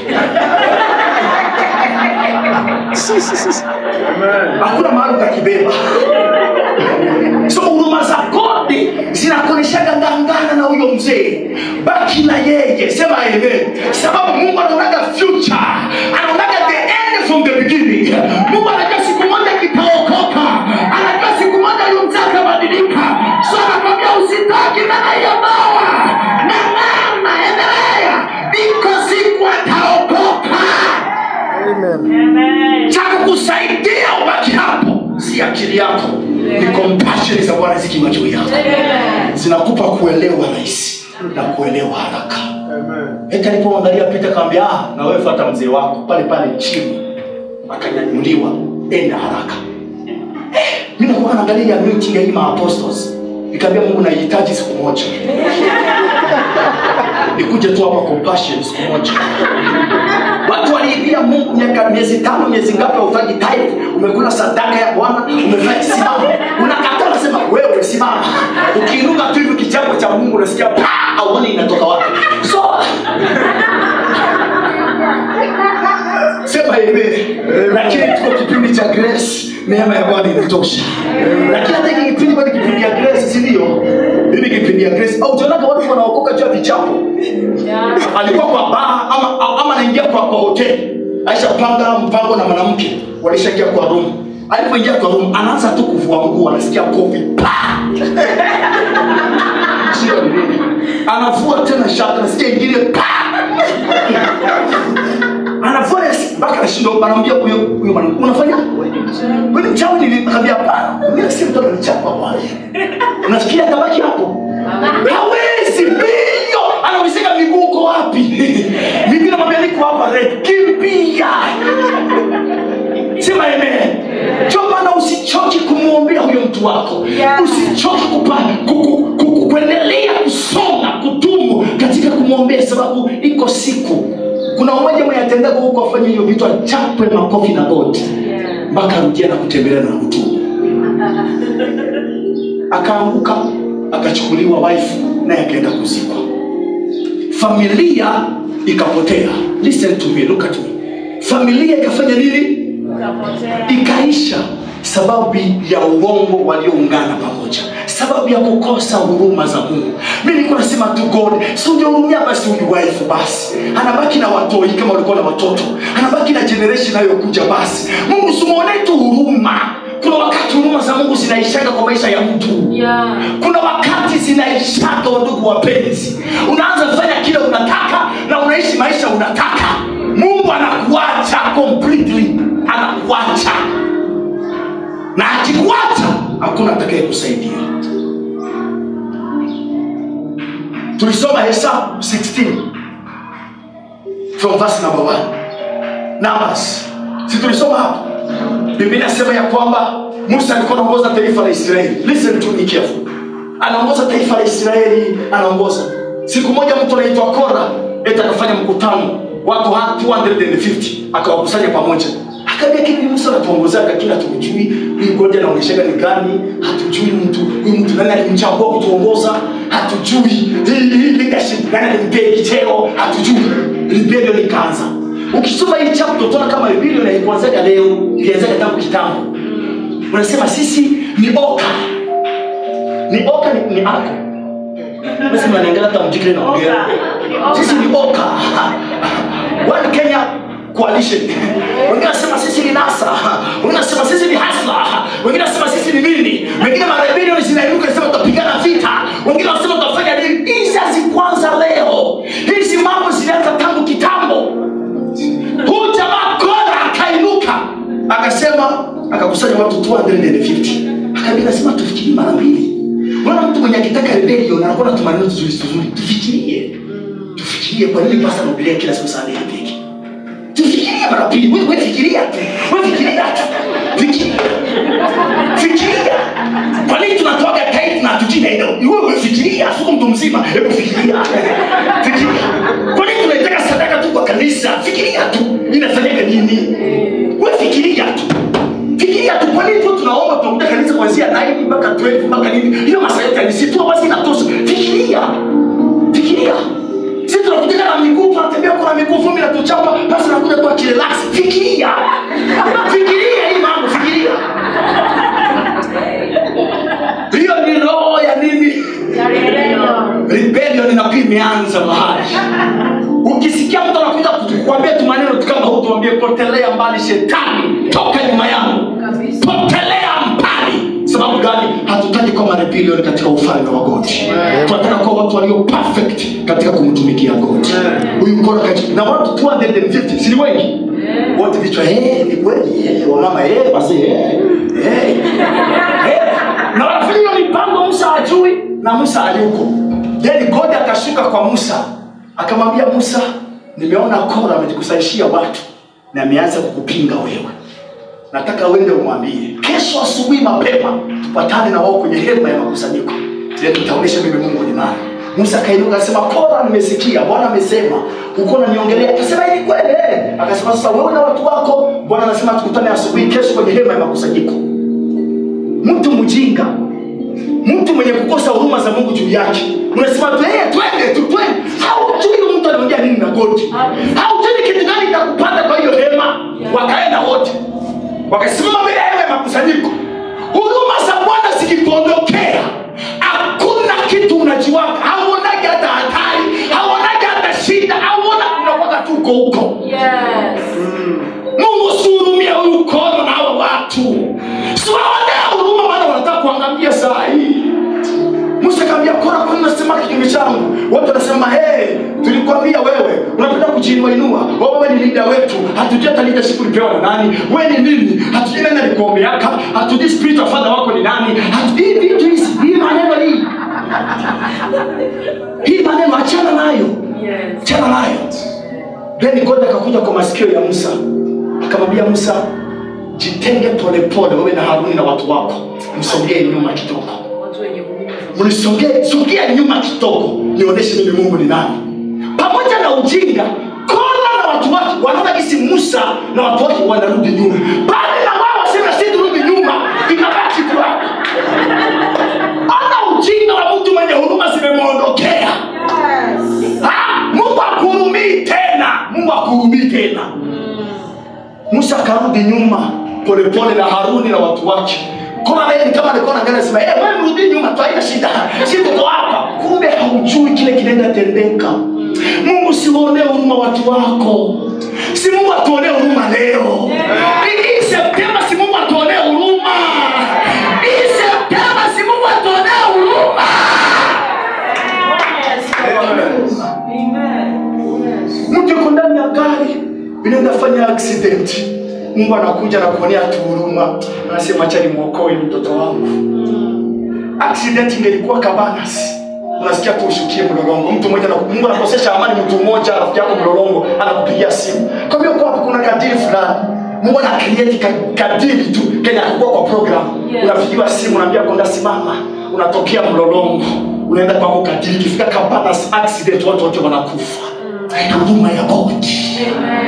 hakuna mahali utakibeba so huruma za godi zinakuonyeshaga ngangana na huyo mzee baki na yeye sema amen sababu mungu anaonaga future anaonaga the end from the beginning mungu anajua siku moja kitaokoka anajua siku moja huyo mzee atabadilika so anakwambia usitoki mbele hiyo ndoa ngangana endelea iko siku ataokoka Amen. cha kukusaidia ubaki hapo si akili yako ni compassion za bwana zikiwa juu yako zinakupa kuelewa rahisi na kuelewa haraka hata alipoangalia pita kaambia ah, na wewe fuata mzee wako pale pale chini akanyanyuliwa enda haraka eh, mi nakuwa naangalia meeting ya hii maapostles nikaambia mungu naihitaji siku moja nikuje tu hapa compassion siku moja watu waliibia mungu miaka miezi tano miezi ngapi hautaji tithe umekula sadaka ya bwana umefanya simama unakataa unasema wewe simama ukiinuka tu hivi kichapo cha mungu unasikia pa auone inatoka wapi so sema amen lakini tuko kipindi cha grace neema ya bwana inatosha lakini hata hiki kipindi bado kipindi ya grace si ndio hili kipindi ya grace au tunaona watu wanaokoka juu ya vichapo alikuwa kwa baa ama, ama anaingia kwa, kwa hoteli aishapanga mpango na mwanamke walishaingia kwa room alipoingia kwa room anaanza tu kuvua nguo anasikia kofi pa Shida ni nini? anavua tena shati anasikia ingine pa anavua yasi- mpaka anashindwa anaambia huyo huyo mwanamke unafanya wewe ni mchawi nilimwambia hapana mimi si mtoto nichapa bwana unafikiri atabaki hapo hawezi mbio anaulizika miguu uko wapi mimi namwambia niko hapa red kimbia sema amen ndio maana usichoki kumwombea huyo mtu wako Yeah. usichoki kupa- kuku- kuku- kuendelea kusonga kutumu katika kumwombea sababu iko siku kuna mmoja mwenye atendaga huko afanye hiyo vitu achapwe makofi na goti mpaka arudia na kutembelea na kutumu akaanguka akachukuliwa waifu naye akaenda kuzikwa familia ikapotea listen to me look at me familia ikafanya nini Ukapotea. ikaisha sababu ya uongo walioungana pamoja sababu ya kukosa huruma za mungu mi nilikuwa nasema tu god si ungehurumia basi huyu waifu basi anabaki na watoi kama walikuwa na watoto anabaki na generation inayokuja basi mungu simwonee tu huruma kuna wakati huruma za mungu zinaishaga kwa maisha ya mtu Yeah. kuna wakati zinaishaga ndugu wapenzi unaanza kufanya kile unataka na unaishi maisha unataka mungu anakuacha completely anakuacha na akikuacha hakuna atakaye kusaidia tulisoma hesabu 16 from verse number 1 numbers si tulisoma hapo biblia sema ya kwamba musa alikuwa anaongoza taifa la israeli listen to me careful anaongoza taifa la israeli anaongoza siku moja mtu anaitwa kora eti akafanya mkutano watu ha- 250 akawakusanya pamoja akaambia kile musa anatuongozaga lakini hatujui huyu ngoja anaonyeshaga ni gani hatujui mtu huyu mtu nani alimchagua kutuongoza hatujui hii hii leadership nani alimpea kicheo hatujui rebellion ikaanza ukisoma hii chapter utaona kama rebellion haikuanzaga leo ilianzaga tangu kitambo unasema sisi ni oka ni oka ni, ni ako nasema naangalia hata mjikile naongea Oka. Ni oka. sisi ni oka one kenya coalition wengine wanasema sisi ni nasa wengine wanasema sisi ni hasla wengine wanasema sisi ni nini wengine marebelion zinainuka sema tutapigana vita wengine wanasema tutafanya nini hizi hazikuanza leo hizi mambo zilianza tangu kitambo huyu jamaa kora akainuka akasema akakusanya watu 250 akaambia nasema tufikirie mara mbili unaona mtu mwenye akitaka rebellion anakuwa na tumaneno tuzuri tuzuri tufikirie tufikirie kwa nini pasa naongelea kila siku sana ile peke tufikirie mara pili wewe wewe fikiria tu wewe fikiria tu fikiria fikiria kwa nini tunatoaga tight na tujina ile wewe wewe fikiria sio mtu mzima hebu fikiria fikiria kwa nini tunaitaka sadaka tu kwa kanisa fikiria tu inafanyika nini wewe fikiria tu fikiria tu kwa nini tu tunaomba tunakuja kanisa kuanzia 9 mpaka 12 mpaka nini hiyo masaa yote ni si tu basi inatosha fikiria fikiria sisi tunakuja na miguu tunatembea kwa miguu vumbi na tuchapa basi nakuja tu akirelax fikiria fikiria hii mambo fikiria hiyo ni roho ya nini rebellion inakuwa imeanza mahali ukisikia mtu anakuja kukwambia tu maneno tu kama huu tuambie potelea mbali shetani toka nyuma yangu Kabisa. potelea mbali sababu gani hatutaki kuwa marebelion katika ufalme wa goti tunataka kuwa watu walio perfect katika kumtumikia goti huyu mkono kaji na watu 250 si ni wengi wote vichwa eh ni kweli eh wamama eh basi eh eh eh na wanafanya hiyo mipango Musa hajui na Musa hayuko then God akashuka kwa Musa akamwambia Musa nimeona Kora amejikusanyishia watu na ameanza kukupinga wewe nataka uende umwambie kesho asubuhi mapema tupatane na wao kwenye hema ya makusanyiko ile tutaonyesha mimi mungu ni nani musa akainuka akasema kora nimesikia bwana amesema uko unaniongelea akasema hii ni kweli eh." akasema sasa wewe na watu wako bwana anasema tukutane asubuhi kesho kwenye hema ya makusanyiko mtu mjinga mtu mwenye kukosa huruma za mungu juu yake unasema tu hey, twende tu twende haujui huyu mtu anaongea nini na goti haujui ni kitu gani itakupata kwa hiyo hema wakaenda wote wakasimama mbele ya hema ya makusanyiko huduma za bwana zikikuondokea hakuna kitu unajiwaka hauonagi hata hatari hauonagi hata shida hauona unakwaka tu uko huko Yes. mungu sihurumia huyu kono na hawa watu siwaonea huruma maana wanataka kuangamia saa hii musa kaambia kora kwani unasema kinyume changu watu wanasema hey, tulikwambia wewe unapenda kujiinuainua wewe ni lida wetu hatujui hata leadership ulipewa na nani wewe ni nini hatujui nani alikuombeaka hatujui spirit of father wako ni nani hatujui vitu hizi hii maneno hii hii maneno achana nayo Yes. achana nayo then god akakuja kwa masikio ya musa akamwambia musa jitenge polepole wewe na haruni na watu wako msogee nyuma kidogo Watu wenye huruma za mnisogee sogea nyuma kidogo nionyeshe mimi mungu ni nani pamoja na ujinga kona na watu wake wanaona kisi musa na watu wake wanarudi nyuma bali na wao wasema si turudi nyuma ikabaki tu hapo ana ujinga wa mtu mwenye huruma zimemwondokea Yes. Ah, mungu akuhurumii tena mungu akuhurumii tena musa akarudi nyuma polepole na haruni na watu wake kama yeye ni kama alikuwa anaangalia sema eh wewe mrudi nyuma tu haina shida si tuko hapa kumbe haujui kile kinaenda tendeka mungu siwaonee huruma watu wako si mungu atuonee huruma leo hii septemba si mungu atuonee huruma hii septemba si mungu atuonee huruma Amen. Yes. mtu yuko ndani ya gari inaenda fanya accident mungu anakuja na kuonea tu huruma anasema acha nimwokoe mtoto wangu accident ingelikuwa kabanas unasikia tu ushukie mlolongo mtu mmoja na mungu anakosesha amani mtu mmoja rafiki yako mlolongo anakupigia simu kwa hiyo kwa kuna kadiri fulani mungu ana create ka- kadiri tu kenya akukua kwa program Yes. unapigiwa simu unaambia konda simama unatokea mlolongo unaenda kwako kadiri ikifika kabanas accident watu wote wanakufa huduma ya boti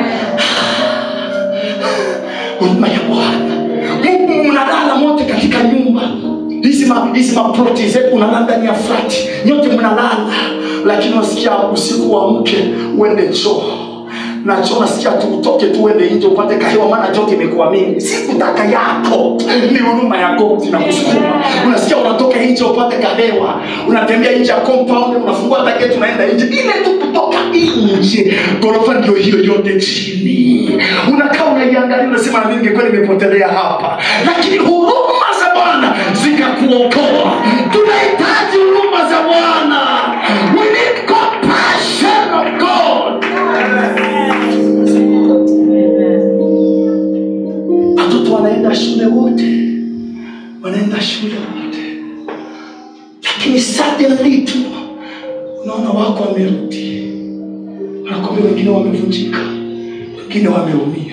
huduma ya bwana Mungu mnalala mote katika nyumba hizi ma- hizi maploti zetu unalala ndani ya flati nyote mnalala lakini unasikia usiku wa mke uende choo nacho nasikia tu utoke tu uende nje upate kahewa maana joto imekuwa mingi si kutaka yako ni huruma ya god inakusukuma unasikia unatoka nje upate kahewa unatembea nje ya compound unafungua hata gate unaenda nje ile tu kutoka nje ghorofa ndio hiyo yote chini unakaa unaiangalia unasema na mimi ningekuwa nimepotelea hapa lakini huruma za bwana zikakuokoa tunahitaji huruma za bwana we need compassion of god watoto wanaenda shule wote wanaenda shule wote lakini suddenly tu unaona wako wamerudi wanakwambia wengine wamevunjika wengine wameumia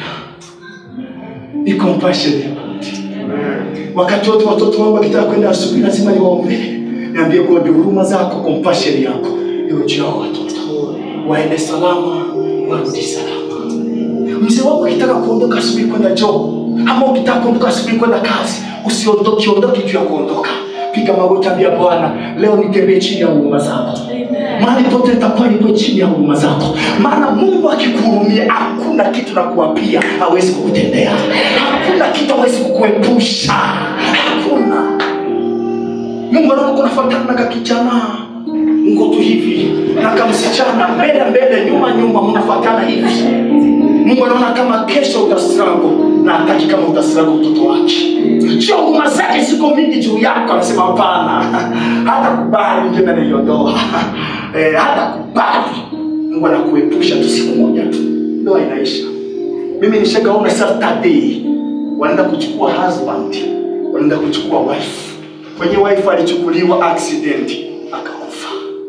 ni compassion ya God. wakati wote watoto wangu wakitaka kwenda asubuhi lazima niwaombee niambie god huruma zako compassion yako iwe juu ya watoto waende salama warudi salama mzee wangu akitaka kuondoka asubuhi kwenda joo ama ukitaka kuondoka asubuhi kwenda kazi usiondoke ondoke juu ya kuondoka piga magoti ambia bwana leo nitembee chini ya huruma zako mahali pote nitakuwa niko chini ya huruma zako maana mungu akikuhurumia hakuna kitu na kuwapia hawezi kukutendea hakuna kitu hawezi kukuepusha hakuna mungu anaona kunafatana na kakijana mko tu hivi na kamsichana mbele mbele nyuma nyuma mnafatana hivi mungu anaona kama kesho utasirago na hataki kama utasirago mtoto wake sio huruma zake ziko mingi juu yako anasema hapana hata kubali ndio naiondoa eh, hata kubali mungu anakuepusha tu siku moja tu ndoa inaisha mimi nishagaona saturday wanaenda kuchukua husband wanaenda kuchukua wife kwenye wife alichukuliwa accident akakufa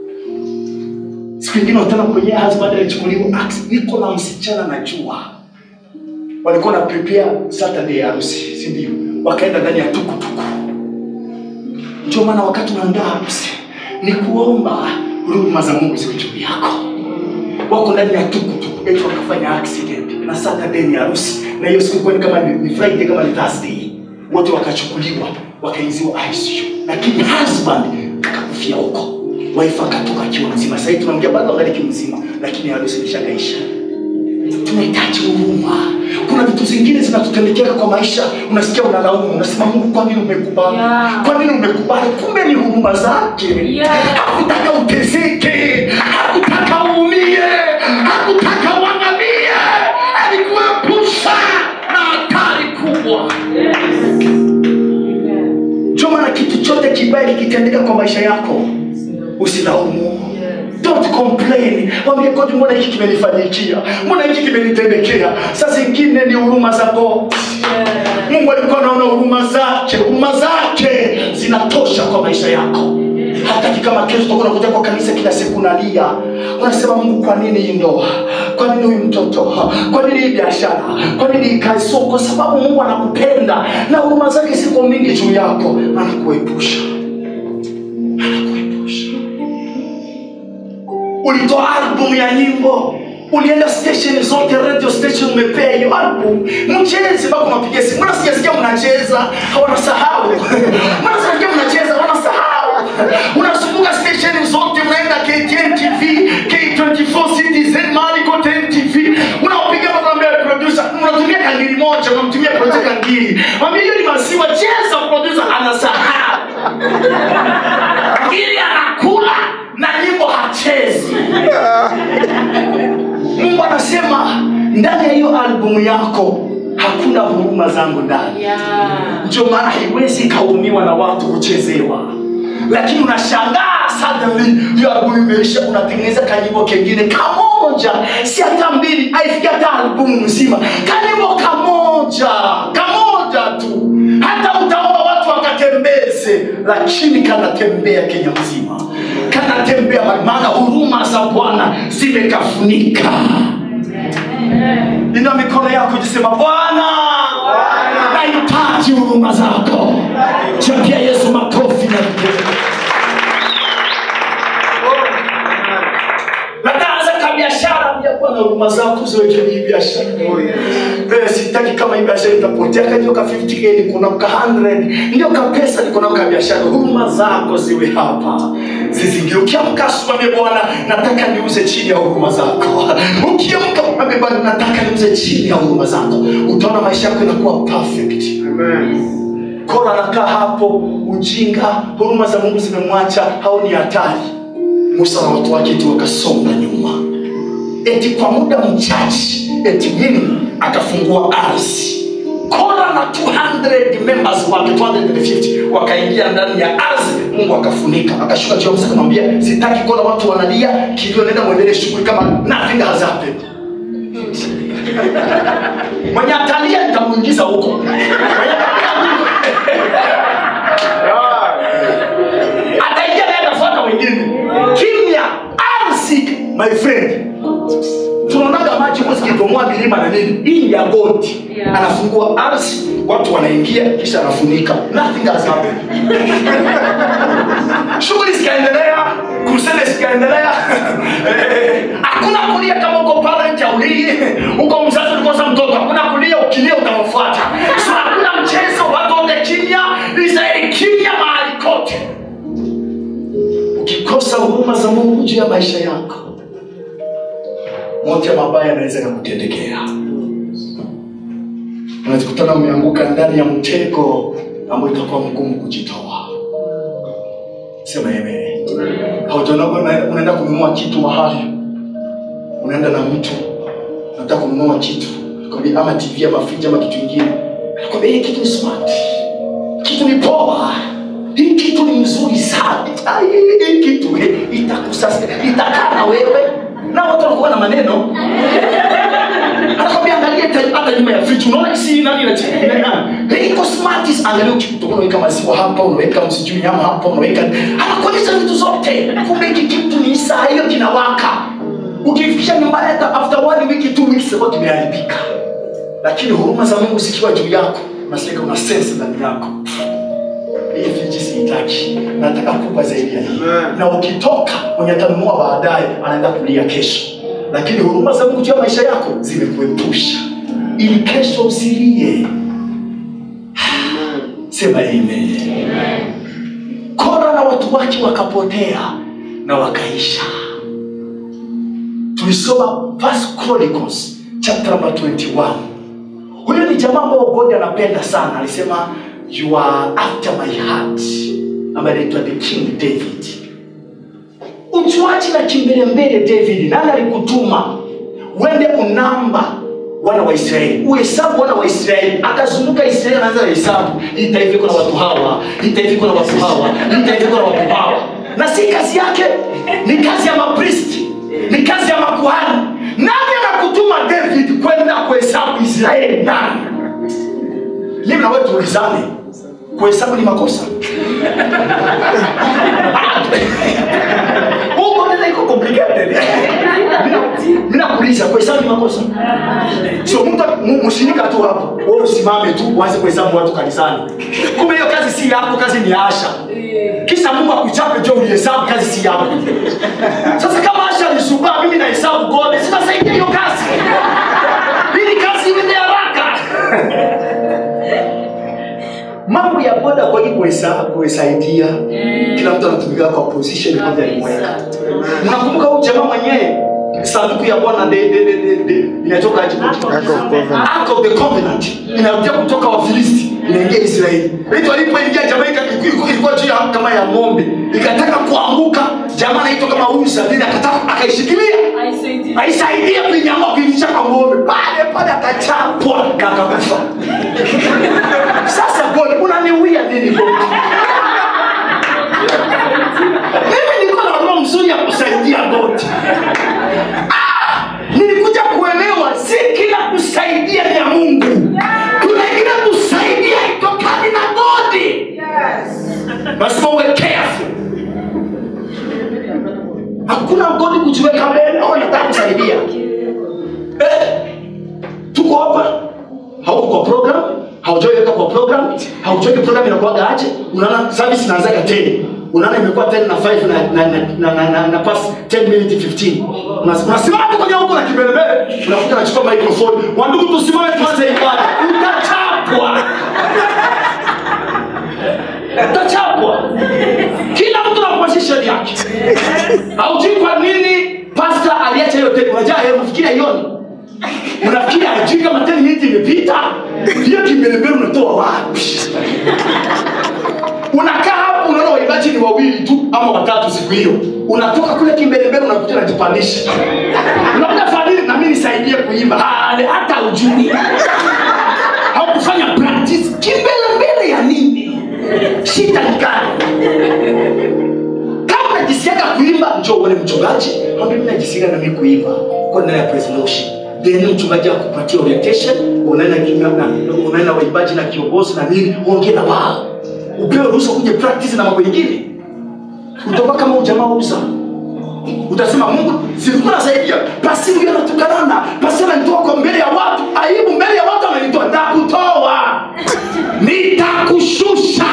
siku ingine tena kwenye husband alichukuliwa accident. niko na msichana najua walikuwa na prepare saturday ya harusi si ndio wakaenda ndani ya tukutuku ndio maana wakati unaandaa harusi ni kuomba huruma za mungu ziwe juu yako wako ndani ya tukutuku eti wakafanya accident na saturday ni harusi na hiyo siku kwani kama ni, ni friday kama ni thursday wote wakachukuliwa wakaingiziwa icu lakini husband akakufia huko wife akatoka akiwa mzima sahii tunamgia bado angaliki mzima lakini harusi ilishagaisha tunahitaji huruma kuna vitu zingine zinatutendekea kwa maisha unasikia unalaumu unasema mungu kwa nini umekubali Yeah. kwa nini umekubali kumbe ni huruma zake Yeah. hakutaka uteseke hakutaka uumie hakutaka uangamie alikuepusha na hatari kubwa ndio maana kitu chote kibaya kikitendeka kwa maisha yako usilaumu don't complain wambie god mbona hiki kimenifanyikia mbona hiki kimenitendekea saa zingine ni huruma za god mungu alikuwa anaona huruma zake huruma zake zinatosha kwa maisha yako hataki kama kesho utakuwa unakuja kwa kanisa kila siku nalia unasema mungu kwa nini hii ndoa kwa nini huyu mtoto kwa nini hii biashara kwa nini hii kazi so kwa sababu mungu anakupenda na huruma zake ziko mingi juu yako anakuepusha anakuepusha ulitoa album ya nyimbo ulienda station zote radio station umepea hiyo album mcheze mpaka unapiga simu mbona sijasikia mnacheza wanasahau mbona sijasikia mnacheza wanasahau unazunguka station zote unaenda KTN TV K24 Citizen mahali kote NTV unaopiga mpaka unaambia producer unatumia kangili moja unamtumia producer kangili mwambie hiyo ni maziwa cheza producer anasahau ili anakula na nyimbo hachezi mungu anasema ndani ya hiyo albumu yako hakuna huruma zangu ndani ndio maana haiwezi ikaumiwa na watu kuchezewa lakini unashangaa suddenly hiyo albumu imeisha unatengeneza kanyimbo kengine kamoja si hata mbili haifiki hata albumu mzima kanyimbo kamoja kamoja tu hata utaomba watu wakatembeze lakini kanatembea kenya mzima kanatembea maana huruma za bwana zimekafunika ina mikono yako jisema bwana nahitaji huruma zako chapia yesu makofi na vigezo. nataanza kabiashara mjakuwa na huruma huruma zako ziwe juu ya hii biashara Eh, sitaki kama hii biashara itapotea kanyo ka 50k niko na ka 100 ndio ka pesa niko na ka biashara huruma zako ziwe hapa zizingie ukiamka asubuhi bwana nataka niuze chini ya huruma zako ukiamka mwambie bwana nataka niuze chini ya huruma zako utaona maisha yako inakuwa perfect kora anakaa hapo ujinga huruma za mungu zimemwacha hao ni hatari musa na watu wake tu wakasonga nyuma eti kwa muda mchache eti nini akafungua ardhi kora na 200 members wake 250 wakaingia ndani ya ardhi mungu akafunika akashuka juu ya musa akamwambia sitaki kuona watu wanalia kilio nenda mwendelee shughuli kama nothing has happened mwenye atalia nitamuingiza huko Mwenye ataingia naye atafuata wengine kimya ardhi my friend tunaonaga maji kuzikibomoa milima na nini hii ni ya goti Yeah. anafungua ardhi watu wanaingia kisha anafunika nothing has happened shughuli zikaendelea kusele zikaendelea Eh, hakuna kulia kama uko parent aulii uko mzazi ulikosa mtoto hakuna kulia ukilia utamfuata so hakuna mchezo watu wote kimya israeli kimya mahali kote ukikosa huruma za mungu juu ya maisha yako moja mabaya yanaweza kakutendekea unajikutana umeanguka ndani ya mtego ambao itakuwa mgumu kujitoa sema eme haujaona una- unaenda kununua kitu mahali unaenda na mtu unataka kununua kitu Nakwambia, ama tv ama friji ama kitu ingine nakwambia hii kitu ni smart kitu ni poa hii kitu ni mzuri sana Ah, hii- hii kitu eh, itakusasa itakaa na wewe na watu wanakuwa na maneno anakwambia angalia ta- hata nyuma ya friji unaona si nani ina- ina- ina- Eh, iko smart angalia ukikutoka unaweka maziwa hapa unaweka msijui nyama hapa unaweka anakuonyesha vitu zote kumbe hiki kitu ni saa hiyo kinawaka ukifikisha nyumbani hata after one week two weeks itakuwa kimeharibika lakini huruma za mungu zikiwa juu yako unasikia una sense ndani yako hii friji siitaki nataka kubwa zaidi ya hii na ukitoka mwenye atanunua baadaye anaenda kulia kesho lakini huruma za mungu juu ya maisha yako zimekuepusha ili kesho usilie sema amen kora na watu wake wakapotea na wakaisha tulisoma First Chronicles chapter number 21 huyo ni jamaa ambao god anapenda sana alisema you are after my heart ambaye anaitwa the king david ujuaji na kimbelembele david nani alikutuma uende unamba wana wa israeli uhesabu wana wa israeli akazunguka israeli anaanza na hesabu hii taifa iko na watu hawa hii taifa iko na watu hawa hii taifa iko na watu hawa na si kazi yake ni kazi ya mapristi ni kazi ya makuhani nani anakutuma david kwenda kuhesabu israeli nani mimi na wewe tuulizane kuhesabu ni makosa huko ndio iko complicated mimi nakuuliza kuhesabu ni makosa sio mtu mu- mshirika tu hapo wewe usimame tu uanze kuhesabu watu kanisani kumbe hiyo kazi si yako kazi ni ya asha kisha mungu akuchape jo ulihesabu kazi si yako sasa kama asha alisubaa mimi nahesabu gode sitasaidia hiyo kazi ili kazi iende haraka mambo ya boda kwani kuhesa- kuhesaidia kila mtu anatumika kwa position moja alimweka mnakumbuka huyu jamaa mwenyewe sanduku ya bwana de- de- de- de- de- inatoka aje kutoka Ark of Covenant. Ark of the covenant inarudia kutoka wafilisti inaingia israeli vitu alipoingia jamaa ika- ilikuwa ilikuwa juu ya kama ya ng'ombe ikataka kuanguka jamaa naitwa kama huyu sabini akataka akaishikilia aisaidia kuinyamua kuilisha kwa ng'ombe pale pale akachapwa kakakufa sasa god unaniwia nini god mimi niko na roho mzuri ya kusaidia god Ah, nilikuja kuelewa si kila kusaidia ni ya mungu kuna ingine kusaidia itokani na godi lazima uwe careful hakuna godi kujiweka mbele au nataka kusaidia eh, tuko hapa hauko kwa program haujaweka kwa program haujaweka program inakuwaga aje unaona service inaanzaga tena unaona imekuwa 10 na 5 na na na, na, na, na, na pass 10 minutes 15 Unas- unasimama tu kwenye huko na kibelebele unakuja unachukua microphone wandugu tusimame tuanze ibada utachapwa utachapwa kila mtu na position yake haujui kwa nini pasta aliacha hiyo tena unajua yeye unafikiria ioni unafikiria hajui kama 10 minutes imepita hiyo kimbelembele unatoa wapi unakaa hapo unaona waimbaji ni wawili tu ama watatu siku hiyo unatoka kule kimbelembele unakuja unajipandisha unakuja fadhili na mimi nisaidie kuimba Ah, hata ujui haukufanya practice kimbelembele ya nini shida ni gani kama unajisikiaga kuimba njoo uone mchungaji mwambie mimi najisikia na mimi kuimba kwa ndani ya praise and worship then mchungaji akupatia orientation unaenda kimya na unaenda waimbaji na kiongozi na nini uongee na wao upewe ruhusa kuje practice na mambo mengine utakuwa kama ujamaa uza utasema mungu silikuwa nasaidia basi huyu anatukanana basi ananitoa kwa mbele ya watu aibu mbele ya watu amenitoa ntakutoa nitakushusha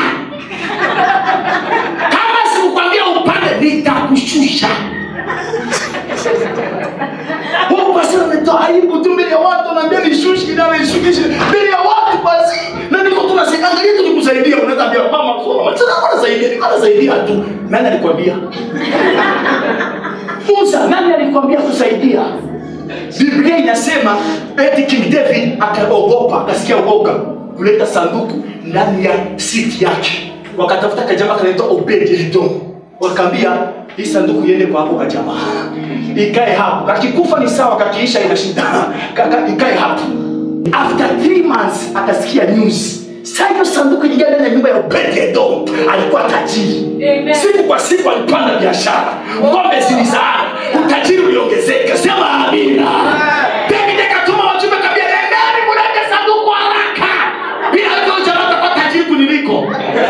kama sikukwambia upande nitakushusha Mungu basi ametoa aibu tu mbele ya watu naambia nishushi na nishukishe mbele ya watu basi na niko tunasaidia angalia tu nikusaidia unaweza ambia mama mama sasa kwa nasaidia niko nasaidia tu nani alikwambia Musa nani alikwambia kusaidia Biblia inasema eti King David akaogopa akasikia uoga kuleta sanduku ndani ya siti yake wakatafuta kajama kanaitwa Obed Edom wakaambia hii sanduku iende kwa hapo kajamaa ikae hapo kakikufa ni sawa kakiisha ina shida Kaka- ikae hapo after three months akasikia news saa hiyo sanduku ingia ndani ya nyumba ya Obed Edom alikuwa tajiri Amen. siku kwa siku alipanda biashara ng'ombe zilizaa utajiri uliongezeka sema amina david akatuma wajumbe kabia nendeni mulete sanduku haraka bila hivyo jamaa atakuwa tajiri kuniliko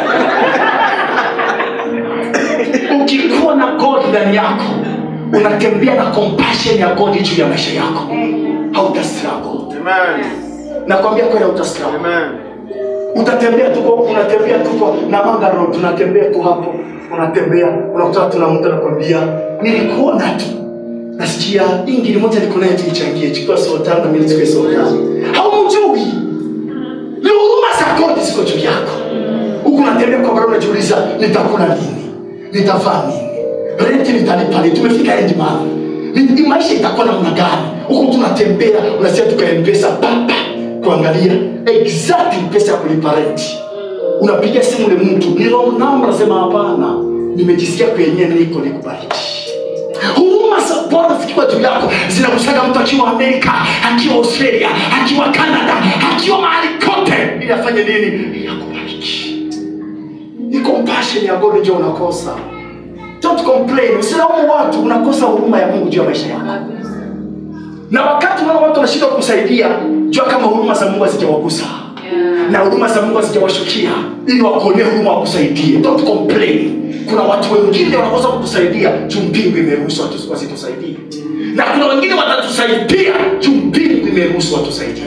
ukikuwa na god ndani yako unatembea na compassion ya god juu ya maisha yako hauta struggle Amen. nakwambia kweli hauta struggle Amen. utatembea tu kwa unatembea tu kwa na manga road unatembea tu hapo unatembea unakuta tuna mtu anakwambia nilikuona tu nasikia ingili moja niko naye tuichangie chukua soda tano na mimi nichukue soda haumjui ni huruma za God ziko juu yako huku unatembea kwa barabara unajiuliza nitakula nini nitavaa nini renti nitalipa lini tumefika end month Ni- maisha itakuwa namna gani huku tunatembea unasikia tukaempesa papa kuangalia exactly pesa ya kulipa renti unapiga simu ule mtu ni wrong number nasema hapana nimejisikia kwenye niko nikubariki huruma za bwana zikiwa juu yako zinakushaga mtu akiwa amerika akiwa australia akiwa canada akiwa mahali kote ili afanye nini ili akubariki ni compassion ya god ndio unakosa don't complain usilaumu watu unakosa huruma ya mungu juu ya maisha yako na wakati unaona watu wanashindwa kusaidia jua kama huruma za mungu hazijawagusa na huduma za mungu hazijawashukia ili wakuonee huruma wakusaidie don't complain kuna watu wengine wanakosa kukusaidia juu mbingu imeruhusu watu wasitusaidie na kuna wengine watatusaidia juu mbingu imeruhusu watusaidie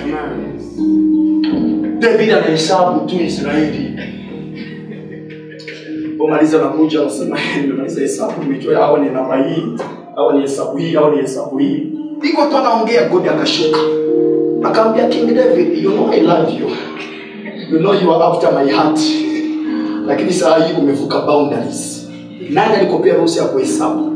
david anahesabu tu israeli pomaliza nakuja unasema nimemaliza hesabu nimejua hawa ni namba hii hawa ni hesabu hii hawa ni hesabu hii iko tu anaongea godi akashuka akaambia king david you know i love you you know you are after my heart lakini saa hii umevuka boundaries nani alikopea ruhusa ya kuhesabu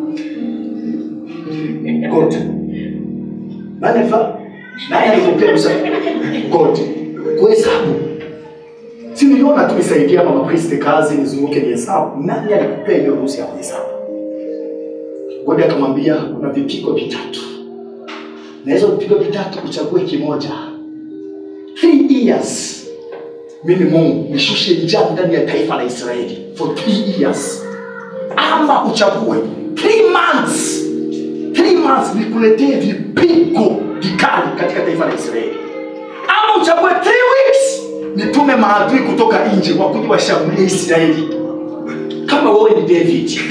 god nani alifa nani alikopea ruhusa god kuhesabu si niliona tu nisaidia mama kriste kazi nizunguke ni hesabu nani alikupea hiyo ruhusa ya kuhesabu god akamwambia kuna vipiko vitatu na hizo vipiko vitatu uchague kimoja three years mimi mungu nishushe njaa ndani ya taifa la israeli for three years ama uchague three months three months nikuletee vipigo vikali katika taifa la israeli ama uchague three weeks nitume maadui kutoka nje wakuja washambulie israeli kama wewe ni david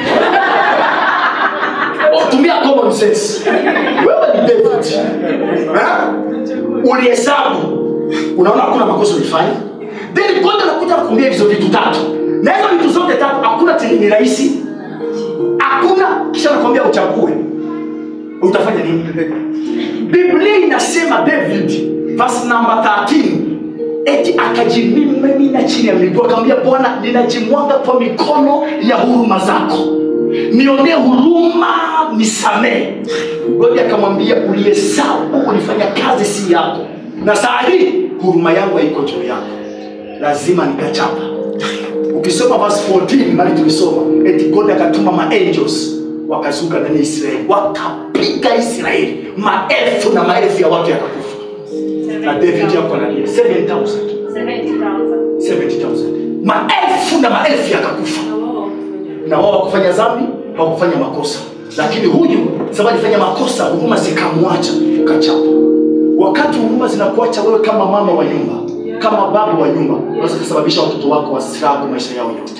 tumia common sense wewe ni david eh? ulihesabu unaona hakuna makosa ulifanya then god anakuja kukumbia hizo vitu tatu na hizo vitu zote tatu hakuna chenye ni rahisi hakuna kisha nakwambia uchague utafanya nini biblia inasema david verse number 13 eti akajimimina chini ya miguu akamwambia bwana ninajimwaga kwa mikono ya huruma zako nionee huruma nisamee godi akamwambia ulihesabu ulifanya kazi si yako na saa hii huruma yangu haiko juu yako lazima nitachapa ukisoma verse 14 mali tulisoma eti god akatuma maangels wakazuka ndani ya israeli wakapiga israeli maelfu na maelfu ya watu yakakufa na david yako analia 7000 70,000 maelfu na maelfu yakakufa na wao wakufanya dhambi hawakufanya makosa lakini huyu sababu alifanya makosa huruma zikamwacha ukachapa wakati huruma zinakuacha wewe kama mama wa nyumba kama baba wa nyumba unaweza kusababisha watoto wako wasirabu maisha yao yote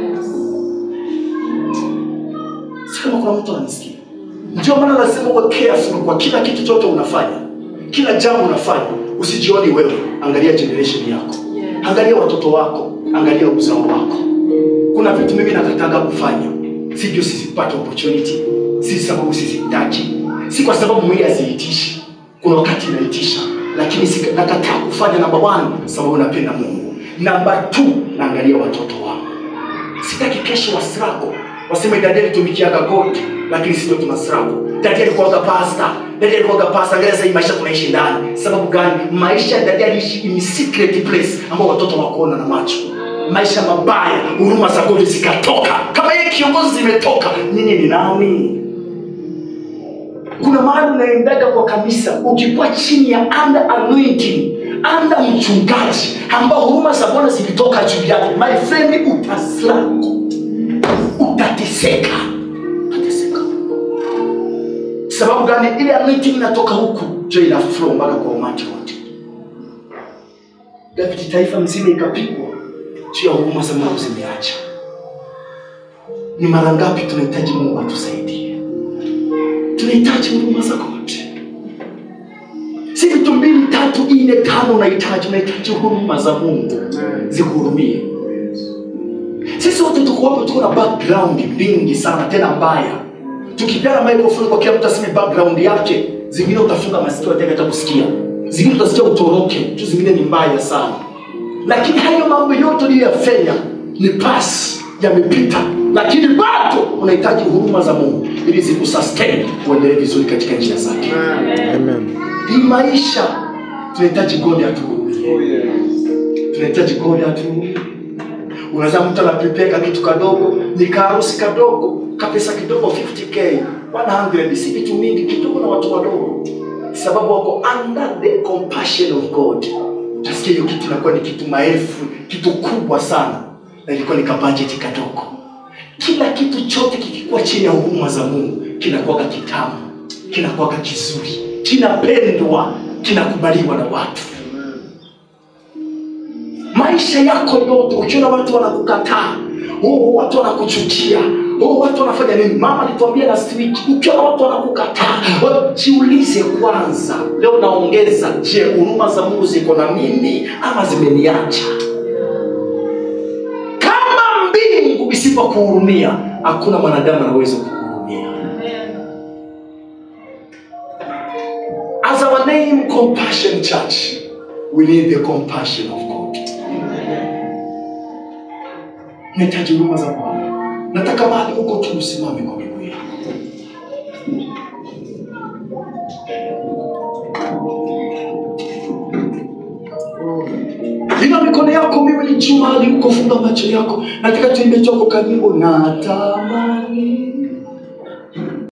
si kama kuna mtu ananisikia ndio maana lazima uwe careful kwa kila kitu chote unafanya kila jambo unafanya usijioni wewe angalia generation yako angalia watoto wako angalia uzao wako kuna vitu mimi nakataga kufanya si juu sisipate opportunity si sababu sizitaki si kwa sababu mwili haziitishi kuna wakati inaitisha lakini si- nakataa kufanya namba one sababu napenda mungu namba t naangalia watoto wangu sitaki kesho wasrako waseme dadi alitumikiaga god lakini sio tuna srako dadi alikuwaga pasta dadi alikuwaga pasta angalia sasa hii maisha tunaishi ndani sababu gani maisha dadi aliishi in secret place ambao watoto wakuona na macho maisha mabaya huruma za god zikatoka kama yeye kiongozi zimetoka nyinyi ni nani kuna mahali unaendaga kwa kanisa ukikuwa chini ya under anointing under mchungaji ambao huruma za bwana zilitoka juu yake my friend utaslako utateseka utateseka sababu gani ile anointing inatoka huku jo ina flow mpaka kwa umati wote david taifa mzima ikapigwa juu ya huruma za mungu zimeacha ni mara ngapi tunahitaji mungu atusaidie tunahitaji huruma za God. Si vitu mbili tatu nne tano unahitaji, unahitaji huruma za Mungu zikuhurumie. Sisi wote tuko hapa, tuko na background mingi sana tena mbaya. Tukipeana microphone kwa kila mtu aseme background yake, zingine utafunga masikio ataka hata kusikia, zingine utasikia utoroke, tu zingine ni mbaya sana. Lakini hayo mambo yote uliyoyafanya ni pasi, yamepita, lakini bado unahitaji huruma za Mungu ili zikusustain uendelee vizuri katika njia zake. Amen. Hii maisha tunahitaji God atuhurumie, tunahitaji God atuhurumie. Unaweza mtu anapepeka kitu kadogo, ni kaharusi kadogo, kapesa kidogo 50k 100, si vitu mingi kidogo na watu wadogo, sababu wako under the compassion of God. Utasikia hiyo kitu inakuwa ni kitu maelfu, kitu kubwa sana, na ilikuwa ni kabajeti kadogo. Kila kitu chote kikikuwa chini ya huruma za Mungu kinakuwaga kitamu, kinakuwaga kizuri, kinapendwa, kinakubaliwa na watu maisha yako yote ukiona watu wanakukataa oh, watu wanakuchukia oh, watu wanafanya nini mama alituambia last week ukiona watu wanakukataa wa- jiulize kwanza leo naongeza je huruma za mungu ziko na mimi ama zimeniacha kama mbingu isipokuhurumia hakuna mwanadamu anaweza kukuhurumia as our name compassion church we need the compassion of god nahitaji huruma za bwana nataka mahali huko tu usimame kwa miguu yako ina mikono yako miwili juu mahali huko funga macho yako nataka tuimbe choko kanyimbo natamani